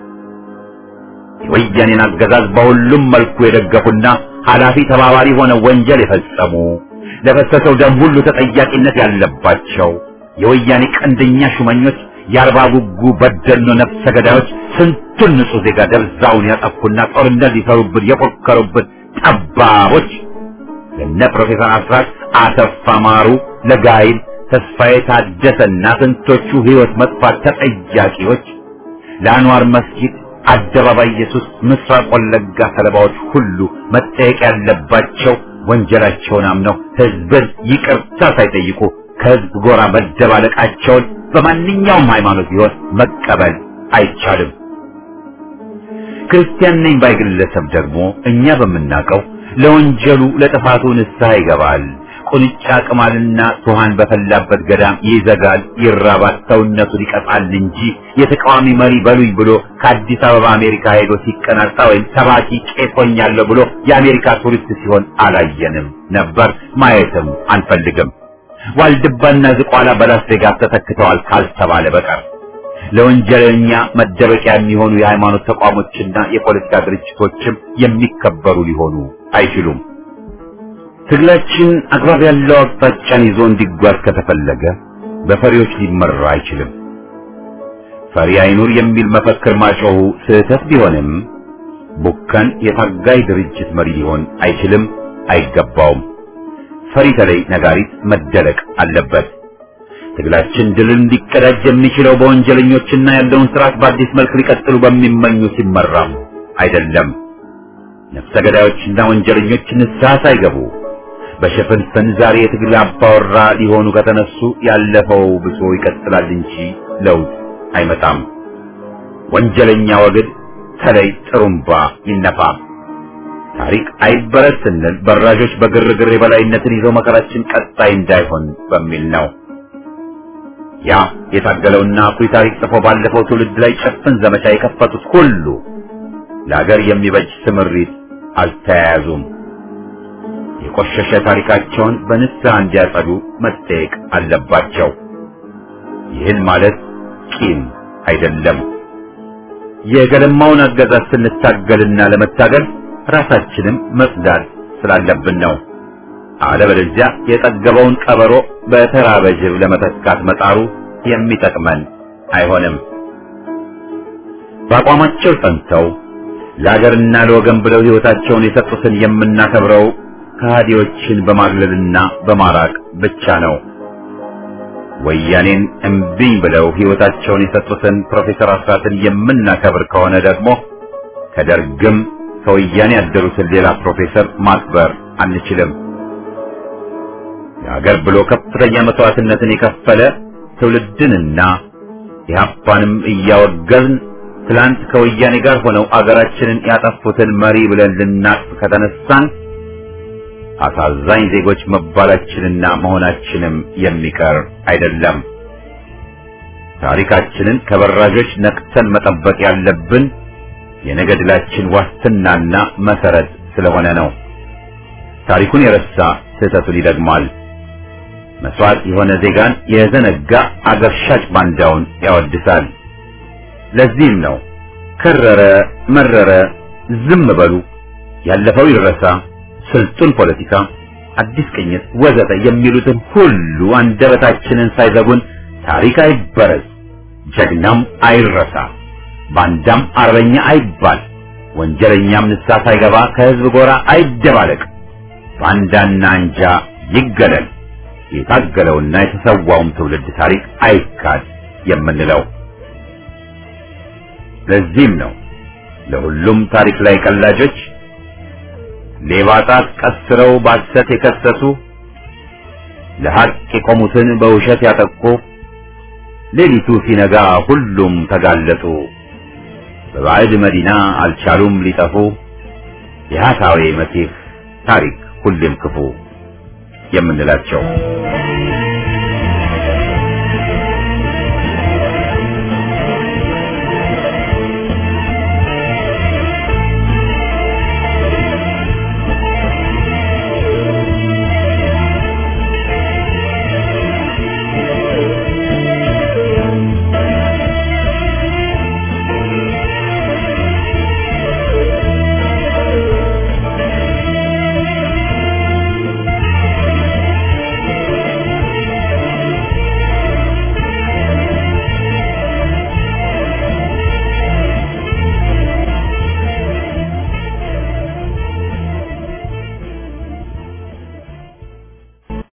የወያኔን አገዛዝ በሁሉም መልኩ የደገፉና ኃላፊ ተባባሪ ሆነው ወንጀል የፈጸሙ ለፈሰሰው ደም ሁሉ ተጠያቂነት ያለባቸው የወያኔ ቀንደኛ ሹመኞች የአርባ ጉጉ በደኖ ነፍሰ ገዳዮች ስንቱን ንጹህ ዜጋ ደብዛውን ያጠፉና ጦርነት ሊሰሩብን የፎከሩብን ጠባቦች ለነ ፕሮፌሰር አስራት አሰፋ ማሩ፣ ለጋይል ተስፋዬ ታደሰና ስንቶቹ ህይወት መጥፋት ተጠያቂዎች ለአንዋር መስጊድ አደባባይ ኢየሱስ ምስራቅ ወለጋ ሰለባዎች ሁሉ መጠየቅ ያለባቸው ወንጀላቸውን አምነው ህዝብን ይቅርታ ሳይጠይቁ ከህዝብ ጎራ መደባለቃቸውን በማንኛውም ሃይማኖት ቢሆን መቀበል አይቻልም። ክርስቲያን ነኝ ባይ ግለሰብ ደግሞ እኛ በምናውቀው ለወንጀሉ ለጥፋቱ ንስሐ ይገባል። ቁንጫ ቅማልና ቱሃን በፈላበት ገዳም ይዘጋል፣ ይራባል፣ ሰውነቱን ይቀጣል እንጂ የተቃዋሚ መሪ በሉኝ ብሎ ከአዲስ አበባ አሜሪካ ሄዶ ሲቀናጣ ወይም ሰባኪ ቄስ ሆኛለሁ ብሎ የአሜሪካ ቱሪስት ሲሆን አላየንም ነበር፣ ማየትም አንፈልግም። ዋልድባና ዝቋላ በላስ ቬጋስ ተተክተዋል ካልተባለ በቀር ለወንጀለኛ መደበቂያ የሚሆኑ የሃይማኖት ተቋሞችና የፖለቲካ ድርጅቶችም የሚከበሩ ሊሆኑ አይችሉም። ትግላችን አግባብ ያለው አቅጣጫን ይዞ እንዲጓዝ ከተፈለገ በፈሪዎች ሊመራ አይችልም። ፈሪ አይኑር የሚል መፈክር ማጮሁ ስህተት ቢሆንም ቡከን የታጋይ ድርጅት መሪ ሊሆን አይችልም፣ አይገባውም። ፈሪ ተለይ ነጋሪት መደለቅ አለበት። ትግላችን ድልን ሊቀዳጅ የሚችለው በወንጀለኞችና ያለውን ስርዓት በአዲስ መልክ ሊቀጥሉ በሚመኙ ሲመራም አይደለም። ነፍሰ ገዳዮችና ወንጀለኞች ንስሐ ሳይገቡ በሽፍንፍን ዛሬ የትግል አባወራ ሊሆኑ ከተነሱ ያለፈው ብሶ ይቀጥላል እንጂ ለውጥ አይመጣም። ወንጀለኛ ወግድ ተለይ ጥሩምባ ይነፋ። ታሪክ አይበረስ ስንል በራዦች በግርግር የበላይነትን ይዘው መከራችን ቀጣይ እንዳይሆን በሚል ነው። ያ የታገለውና አኩሪ ታሪክ ጽፎ ባለፈው ትውልድ ላይ ጭፍን ዘመቻ የከፈቱት ሁሉ ለሀገር የሚበጅ ስምሪት አልተያያዙም። የቆሸሸ ታሪካቸውን በንስሐ እንዲያጸዱ መጠየቅ አለባቸው። ይህን ማለት ቂም አይደለም። የገለማውን አገዛዝ ስንታገልና ለመታገል ራሳችንም መጽዳት ስላለብን ነው። አለበለዚያ የጠገበውን ቀበሮ በተራበ ጅብ ለመተካት መጣሩ የሚጠቅመን አይሆንም። በአቋማቸው ጸንተው ለአገርና ለወገን ብለው ሕይወታቸውን የሰጡትን የምናከብረው ከሃዲዎችን በማግለልና በማራቅ ብቻ ነው። ወያኔን እምቢኝ ብለው ሕይወታቸውን የሰጡትን ፕሮፌሰር አስራትን የምናከብር ከሆነ ደግሞ ከደርግም ከወያኔ ያደሩትን ሌላ ፕሮፌሰር ማክበር አንችልም። የሀገር ብሎ ከፍተኛ መስዋዕትነትን የከፈለ ትውልድንና ኢህአፓንም እያወገዝን ትላንት ከወያኔ ጋር ሆነው አገራችንን ያጠፉትን መሪ ብለን ልናቅፍ ከተነሳን አሳዛኝ ዜጎች መባላችንና መሆናችንም የሚቀር አይደለም። ታሪካችንን ከበራዦች ነቅተን መጠበቅ ያለብን የነገ ድላችን ዋስትናና መሰረት ስለሆነ ነው። ታሪኩን የረሳ ስህተቱን ይደግማል። መስዋዕት የሆነ ዜጋን የዘነጋ አገር ሻጭ ባንዳውን ያወድሳል። ለዚህም ነው ከረረ መረረ ዝም በሉ፣ ያለፈው ይረሳ፣ ስልጡን ፖለቲካ፣ አዲስ ቅኝት ወዘተ የሚሉትን ሁሉ አንደበታችንን ሳይዘጉን ታሪክ አይበረዝ፣ ጀግናም አይረሳ፣ ባንዳም አርበኛ አይባል፣ ወንጀለኛም ንስሐ ሳይገባ ከህዝብ ጎራ አይደባለቅ፣ ባንዳና አንጃ ይገለል፣ የታገለውና የተሰዋውም ትውልድ ታሪክ አይካድ የምንለው። ለዚህም ነው ለሁሉም ታሪክ ላይ ቀላጆች ሌባ ጣት ቀስረው ባሰት የከሰሱ ለሐቅ የቆሙትን በውሸት ያጠቁ ሌሊቱ ሲነጋ ሁሉም ተጋለጡ። በባዕድ መዲና አልቻሉም ሊጠፉ የሐሳዌ መሲህ ታሪክ ሁሌም ክፉ የምንላቸው